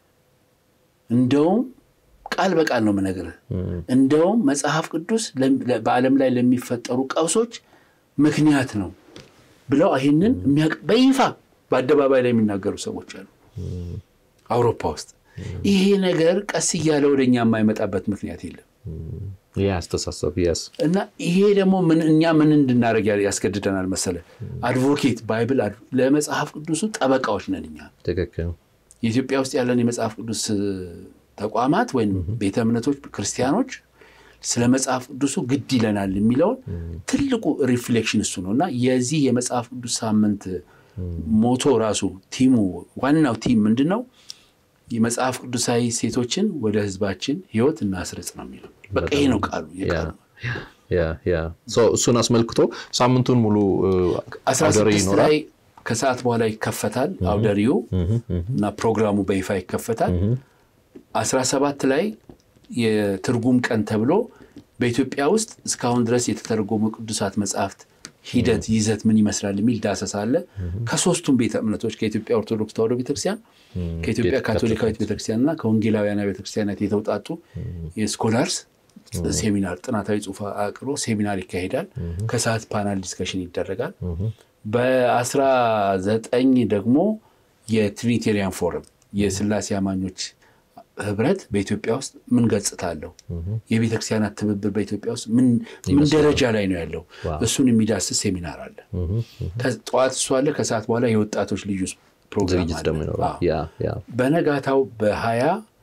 እንደውም ቃል በቃል ነው የምነግርህ። እንደውም መጽሐፍ ቅዱስ ለም- ለ- በዓለም ላይ ለሚፈጠሩ ቀውሶች ምክንያት ነው ብለው ይህንን የሚያውቅ በይፋ በአደባባይ ላይ የሚናገሩ ሰዎች አሉ አውሮፓ ውስጥ። ይሄ ነገር ቀስ እያለ ወደ እኛ የማይመጣበት ምክንያት የለም። ይህ አስተሳሰብ ያስ እና ይሄ ደግሞ ምን እኛ ምን እንድናደርግ ያ- ያስገድደናል መሰለ አድቮኬት ባይብል አድ- ለመጽሐፍ ቅዱሱ ጠበቃዎች ነን እኛ። ትክክል የኢትዮጵያ ውስጥ ያለን የመጽሐፍ ቅዱስ እ፣ ተቋማት ወይም ቤተ እምነቶች ክርስቲያኖች ስለ መጽሐፍ ቅዱሱ ግድ ይለናል የሚለውን ትልቁ ሪፍሌክሽን እሱ ነው እና የዚህ የመጽሐፍ ቅዱስ ሳምንት ሞቶ ራሱ ቲሙ ዋናው ቲም ምንድን ነው? የመጽሐፍ ቅዱሳዊ ሴቶችን ወደ ህዝባችን ህይወት እናስርጽ ነው የሚለው። በቃ ይሄ ነው ቃሉ የቃሉ ያ ያ ሶ እሱን አስመልክቶ ሳምንቱን ሙሉ እ፣ አስራ አውደሪ ስድስት ይኖራል። ላይ ከሰዓት በኋላ ይከፈታል አውደሪው እና ፕሮግራሙ በይፋ ይከፈታል። አስራ ሰባት ላይ የትርጉም ቀን ተብሎ በኢትዮጵያ ውስጥ እስካሁን ድረስ የተተረጎሙ ቅዱሳት መጽሐፍት ሂደት ይዘት ምን ይመስላል የሚል ዳሰሳ አለ። ከሶስቱም ቤተ እምነቶች ከኢትዮጵያ ኦርቶዶክስ ተዋሕዶ ቤተክርስቲያን፣ ከኢትዮጵያ ካቶሊካዊት ቤተክርስቲያን እና ከወንጌላውያን ቤተክርስቲያናት የተውጣጡ የስኮላርስ ሴሚናር ጥናታዊ ጽሑፍ አቅርቦ ሴሚናር ይካሄዳል። ከሰዓት ፓናል ዲስከሽን ይደረጋል። በአስራ ዘጠኝ ደግሞ የትሪኒቴሪያን ፎረም የስላሴ አማኞች ህብረት በኢትዮጵያ ውስጥ ምን ገጽታ አለው? የቤተ ክርስቲያናት ትብብር በኢትዮጵያ ውስጥ ምን ምን ደረጃ ላይ ነው ያለው? እሱን የሚዳስስ ሴሚናር አለ። ጠዋት እሱ አለ። ከሰዓት በኋላ የወጣቶች ልዩ ፕሮግራም ዝግጅት አለ። ደግሞ ይኖራል። አዎ። ያ ያ በነጋታው በሀያ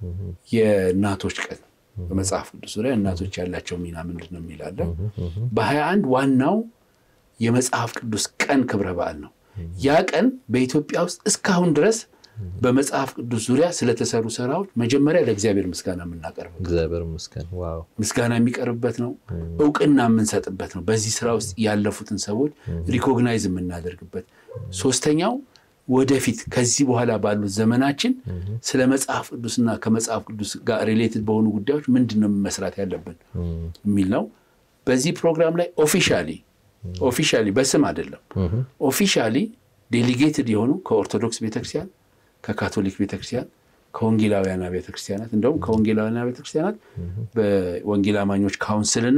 የእናቶች ቀን በመጽሐፍ ቅዱስ ላይ እናቶች ያላቸው ሚና ምንድን ነው የሚላለ በሀያ አንድ ዋናው የመጽሐፍ ቅዱስ ቀን ክብረ በዓል ነው። ያ ቀን በኢትዮጵያ ውስጥ እስካሁን ድረስ በመጽሐፍ ቅዱስ ዙሪያ ስለተሰሩ ስራዎች መጀመሪያ ለእግዚአብሔር ምስጋና የምናቀርብበት እግዚአብሔር ይመስገን። ዋው ምስጋና የሚቀርብበት ነው። እውቅና የምንሰጥበት ነው። በዚህ ስራ ውስጥ ያለፉትን ሰዎች ሪኮግናይዝ የምናደርግበት። ሶስተኛው ወደፊት ከዚህ በኋላ ባሉት ዘመናችን ስለ መጽሐፍ ቅዱስና ከመጽሐፍ ቅዱስ ጋር ሪሌትድ በሆኑ ጉዳዮች ምንድን ነው መስራት ያለብን የሚል ነው። በዚህ ፕሮግራም ላይ ኦፊሻሊ ኦፊሻሊ በስም አይደለም ኦፊሻሊ ዴሊጌትድ የሆኑ ከኦርቶዶክስ ቤተክርስቲያን፣ ከካቶሊክ ቤተክርስቲያን፣ ከወንጌላውያን ቤተክርስቲያናት እንደውም ከወንጌላውያን ቤተክርስቲያናት በወንጌል አማኞች ካውንስልና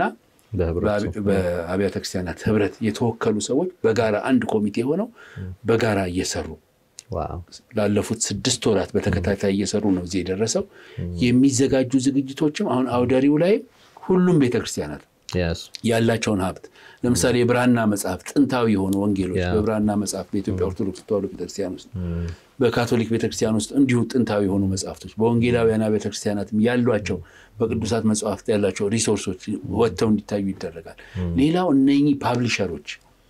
በአብያተ ክርስቲያናት ህብረት የተወከሉ ሰዎች በጋራ አንድ ኮሚቴ ሆነው በጋራ እየሰሩ ላለፉት ስድስት ወራት በተከታታይ እየሰሩ ነው እዚህ የደረሰው። የሚዘጋጁ ዝግጅቶችም አሁን አውደሪው ላይ ሁሉም ቤተክርስቲያናት ያላቸውን ሀብት ለምሳሌ የብራና መጽሐፍ ጥንታዊ የሆኑ ወንጌሎች በብራና መጽሐፍ በኢትዮጵያ ኦርቶዶክስ ተዋሕዶ ቤተክርስቲያን ውስጥ በካቶሊክ ቤተክርስቲያን ውስጥ እንዲሁ ጥንታዊ የሆኑ መጽሐፍቶች በወንጌላውያን ቤተክርስቲያናትም ያሏቸው በቅዱሳት መጽሐፍት ያላቸው ሪሶርሶች ወጥተው እንዲታዩ ይደረጋል። ሌላው እነኚህ ፓብሊሸሮች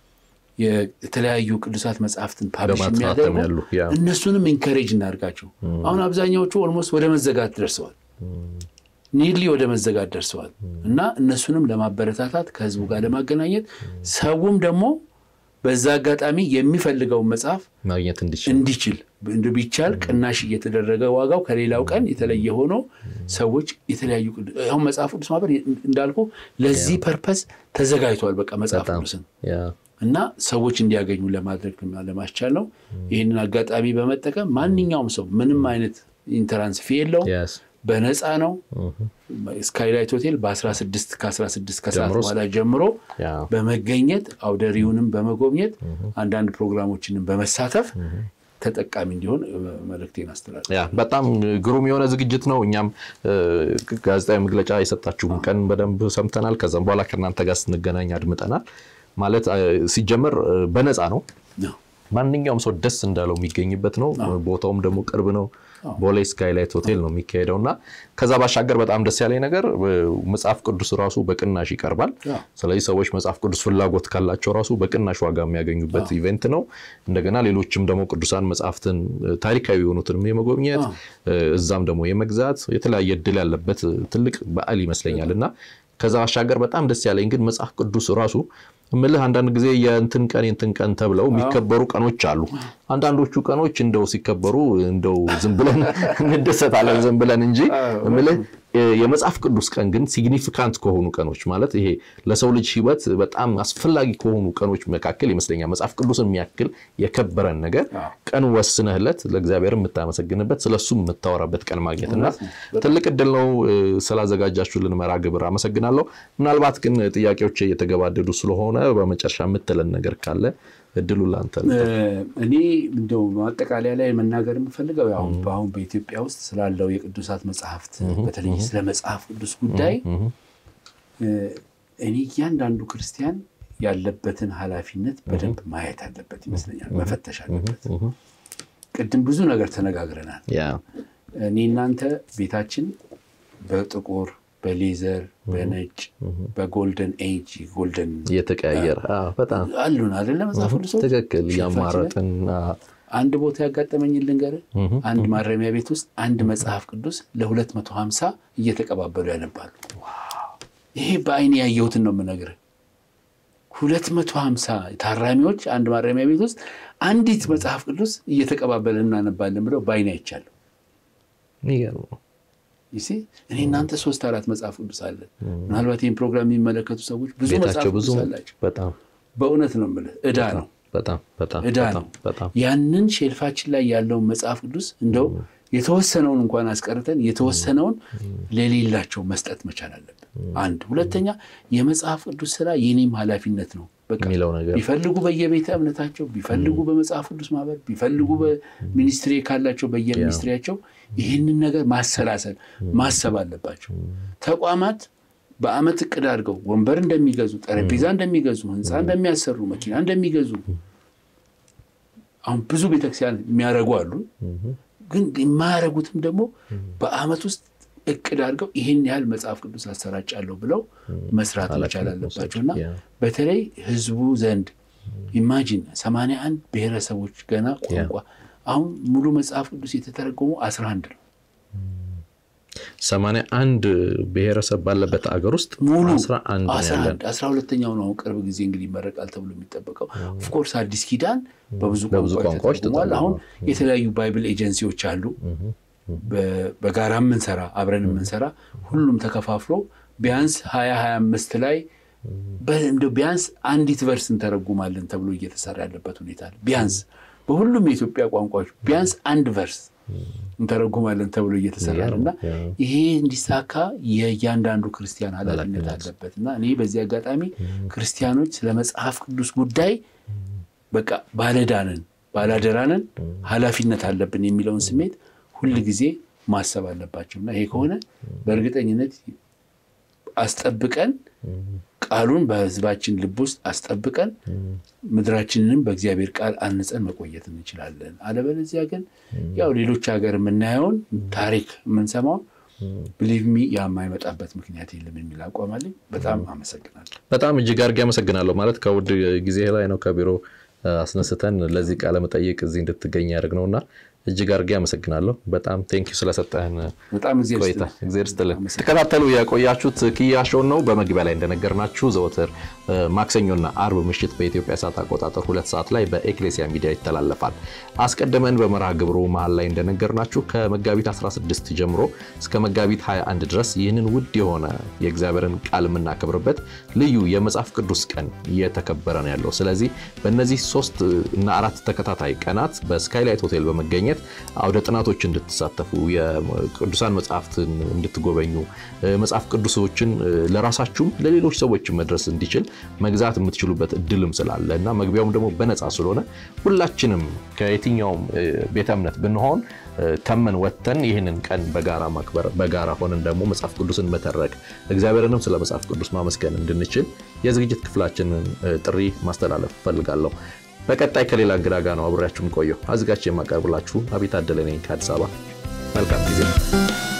የተለያዩ ቅዱሳት መጽሐፍትን ፓብሊሽ የሚያደርጉ እነሱንም ኢንከሬጅ እናድርጋቸው። አሁን አብዛኛዎቹ ኦልሞስት ወደ መዘጋት ደርሰዋል ኒድሊ ወደ መዘጋት ደርሰዋል እና እነሱንም ለማበረታታት ከህዝቡ ጋር ለማገናኘት ሰውም ደግሞ በዛ አጋጣሚ የሚፈልገውን መጽሐፍ ማግኘት እንዲችል ቢቻል ቅናሽ እየተደረገ ዋጋው ከሌላው ቀን የተለየ ሆኖ ሰዎች የተለያዩ አሁን መጽሐፍ ቅዱስ ማህበር እንዳልኩ ለዚህ ፐርፐስ ተዘጋጅቷል። በቃ መጽሐፍ ቅዱስን እና ሰዎች እንዲያገኙ ለማድረግ ለማስቻል ነው። ይህንን አጋጣሚ በመጠቀም ማንኛውም ሰው ምንም አይነት ኢንተራንስ ፊ የለውም በነፃ ነው። ስካይላይት ሆቴል በ16 ከ16 ከሰዓት በኋላ ጀምሮ በመገኘት አውደሪውንም በመጎብኘት አንዳንድ ፕሮግራሞችንም በመሳተፍ ተጠቃሚ እንዲሆን መልእክቴን አስተላልፍ። በጣም ግሩም የሆነ ዝግጅት ነው። እኛም ጋዜጣዊ መግለጫ የሰጣችሁን ቀን በደንብ ሰምተናል። ከዛም በኋላ ከእናንተ ጋር ስንገናኝ አድምጠናል። ማለት ሲጀመር በነፃ ነው። ማንኛውም ሰው ደስ እንዳለው የሚገኝበት ነው። ቦታውም ደግሞ ቅርብ ነው። ቦሌ ስካይላይት ሆቴል ነው የሚካሄደው እና ከዛ ባሻገር በጣም ደስ ያለኝ ነገር መጽሐፍ ቅዱስ ራሱ በቅናሽ ይቀርባል። ስለዚህ ሰዎች መጽሐፍ ቅዱስ ፍላጎት ካላቸው ራሱ በቅናሽ ዋጋ የሚያገኙበት ኢቨንት ነው። እንደገና ሌሎችም ደግሞ ቅዱሳን መጽሐፍትን ታሪካዊ የሆኑትንም የመጎብኘት እዛም ደግሞ የመግዛት የተለያየ እድል ያለበት ትልቅ በዓል ይመስለኛል እና ከዛ ባሻገር በጣም ደስ ያለኝ ግን መጽሐፍ ቅዱስ ራሱ ምልህ አንዳንድ ጊዜ የእንትን ቀን የእንትን ቀን ተብለው የሚከበሩ ቀኖች አሉ። አንዳንዶቹ ቀኖች እንደው ሲከበሩ እንደው ዝም ብለን እንደሰታለን ዝም ብለን እንጂ ምልህ የመጽሐፍ ቅዱስ ቀን ግን ሲግኒፊካንት ከሆኑ ቀኖች ማለት ይሄ ለሰው ልጅ ሕይወት በጣም አስፈላጊ ከሆኑ ቀኖች መካከል ይመስለኛል መጽሐፍ ቅዱስን የሚያክል የከበረን ነገር ቀን ወስነህለት ለእግዚአብሔር የምታመሰግንበት ስለሱ የምታወራበት ቀን ማግኘት እና ትልቅ እድል ነው። ስላዘጋጃችሁልን መርሃ ግብር አመሰግናለሁ። ምናልባት ግን ጥያቄዎች እየተገባደዱ ስለሆነ በመጨረሻ የምትለን ነገር ካለ እድሉ ላንተ። እኔ እንደው ማጠቃለያ ላይ መናገር የምፈልገው አሁን በኢትዮጵያ ውስጥ ስላለው የቅዱሳት መጽሐፍት በተለይ ስለ መጽሐፍ ቅዱስ ጉዳይ እኔ እያንዳንዱ ክርስቲያን ያለበትን ኃላፊነት በደንብ ማየት አለበት ይመስለኛል፣ መፈተሽ አለበት። ቅድም ብዙ ነገር ተነጋግረናል። እኔ እናንተ ቤታችን በጥቁር በሌዘር በነጭ በጎልደን ኤጅ ጎልደን እየተቀያየረ በጣም አሉን አይደለ መጽሐፍ ቅዱሶች ትክክል እያማረጥን አንድ ቦታ ያጋጠመኝ ልንገርህ አንድ ማረሚያ ቤት ውስጥ አንድ መጽሐፍ ቅዱስ ለሁለት መቶ ሀምሳ እየተቀባበሉ ያነባሉ ይሄ በአይኔ ያየሁትን ነው የምነግርህ ሁለት መቶ ሀምሳ ታራሚዎች አንድ ማረሚያ ቤት ውስጥ አንዲት መጽሐፍ ቅዱስ እየተቀባበልን እናነባለን ብለው በአይኔ አይቻለሁ ይሲ እኔ እናንተ ሶስት አራት መጽሐፍ ቅዱስ አለን። ምናልባት ይህን ፕሮግራም የሚመለከቱ ሰዎች ብዙ መጽሐፍ ቅዱስ አላቸው። በእውነት ነው የምልህ ዕዳ ነው ዕዳ ነው። ያንን ሼልፋችን ላይ ያለውን መጽሐፍ ቅዱስ እንደው የተወሰነውን እንኳን አስቀርተን የተወሰነውን ለሌላቸው መስጠት መቻል አለብን። አንድ ሁለተኛ የመጽሐፍ ቅዱስ ስራ የኔም ኃላፊነት ነው። ቢፈልጉ በየቤተ እምነታቸው ቢፈልጉ በመጽሐፍ ቅዱስ ማህበር ቢፈልጉ በሚኒስትሪ ካላቸው በየሚኒስትሪያቸው ይህንን ነገር ማሰላሰል ማሰብ አለባቸው። ተቋማት በአመት እቅድ አድርገው ወንበር እንደሚገዙ፣ ጠረጴዛ እንደሚገዙ፣ ህንፃ እንደሚያሰሩ፣ መኪና እንደሚገዙ አሁን ብዙ ቤተክርስቲያን የሚያደርጉ አሉ። ግን የማያደርጉትም ደግሞ በአመት ውስጥ እቅድ አድርገው ይህን ያህል መጽሐፍ ቅዱስ አሰራጫለሁ ብለው መስራት መቻል አለባቸው እና በተለይ ህዝቡ ዘንድ ኢማጂን ሰማንያ አንድ ብሔረሰቦች ገና ቋንቋ አሁን ሙሉ መጽሐፍ ቅዱስ የተተረጎመው አስራ አንድ ነው። ሰማንያ አንድ ብሔረሰብ ባለበት አገር ውስጥ ሙሉ አስራ አንድ ነው ያለን። አስራ ሁለተኛው ነው አሁን ቅርብ ጊዜ እንግዲህ ይመረቃል ተብሎ የሚጠበቀው። ኦፍኮርስ አዲስ ኪዳን በብዙ በብዙ ቋንቋዎች ቋንቋዎች ተተርጉሟል። አሁን ተተርጉሟል። የተለያዩ ባይብል ኤጀንሲዎች አሉ በ- በጋራ የምንሰራ አብረን የምንሰራ ሁሉም ተከፋፍሎ ቢያንስ ሀያ ሀያ አምስት ላይ በ- እንደው ቢያንስ አንዲት ቨርስ እንተረጉማለን ተብሎ እየተሰራ ያለበት ሁኔታ አለ። ቢያንስ በሁሉም የኢትዮጵያ ቋንቋዎች ቢያንስ አንድ ቨርስ እንተረጉማለን ተብሎ እየተሰራ ነው እና ይሄ እንዲሳካ የእያንዳንዱ ክርስቲያን ኃላፊነት አለበት እና እኔ በዚህ አጋጣሚ ክርስቲያኖች ስለ መጽሐፍ ቅዱስ ጉዳይ በቃ ባለዳንን ባላደራንን ኃላፊነት አለብን የሚለውን ስሜት ሁል ጊዜ ማሰብ አለባቸው እና ይሄ ከሆነ በእርግጠኝነት አስጠብቀን ቃሉን በሕዝባችን ልብ ውስጥ አስጠብቀን ምድራችንንም በእግዚአብሔር ቃል አንጸን መቆየት እንችላለን። አለበለዚያ ግን ያው ሌሎች ሀገር የምናየውን ታሪክ የምንሰማውን ብሊቭ ሚ የማይመጣበት ምክንያት የለም የሚል አቋም አለኝ። በጣም አመሰግናለሁ። በጣም እጅግ አድርጌ አመሰግናለሁ። ማለት ከውድ ጊዜ ላይ ነው ከቢሮ አስነስተን ለዚህ ቃለ መጠይቅ እዚህ እንድትገኝ ያደርግ ነውና እጅግ አድርጌ አመሰግናለሁ። በጣም ቴንክ ዩ ስለሰጠህን በጣም ጊዜ ቆይታ እግዚአብሔር ይስጥልን። ተከታተሉ የቆያችሁት ኪያ ሾውን ነው። በመግቢያ ላይ እንደነገርናችሁ ዘወትር ማክሰኞና አርብ ምሽት በኢትዮጵያ ሰዓት አቆጣጠር ሁለት ሰዓት ላይ በኤክሌሲያ ሚዲያ ይተላለፋል። አስቀድመን በመርሃ ግብሩ መሀል ላይ እንደነገርናችሁ ከመጋቢት 16 ጀምሮ እስከ መጋቢት 21 ድረስ ይህንን ውድ የሆነ የእግዚአብሔርን ቃል የምናከብርበት ልዩ የመጽሐፍ ቅዱስ ቀን እየተከበረ ነው ያለው። ስለዚህ በእነዚህ ሶስት እና አራት ተከታታይ ቀናት በስካይላይት ሆቴል በመገኘት አውደ ጥናቶች እንድትሳተፉ የቅዱሳን መጽሐፍትን እንድትጎበኙ መጽሐፍ ቅዱሶችን ለራሳችሁም ለሌሎች ሰዎች መድረስ እንዲችል መግዛት የምትችሉበት እድልም ስላለ እና መግቢያውም ደግሞ በነፃ ስለሆነ ሁላችንም ከየትኛውም ቤተ እምነት ብንሆን ተመን ወጥተን ይህንን ቀን በጋራ ማክበር በጋራ ሆነን ደግሞ መጽሐፍ ቅዱስን መተረክ እግዚአብሔርንም ስለ መጽሐፍ ቅዱስ ማመስገን እንድንችል የዝግጅት ክፍላችንን ጥሪ ማስተላለፍ እፈልጋለሁ። በቀጣይ ከሌላ እንግዳ ጋር ነው አብሬያችሁም ቆየሁ። አዘጋጅ የማቀርብላችሁ አቤት አደለ ነኝ ከአዲስ አበባ። መልካም ጊዜ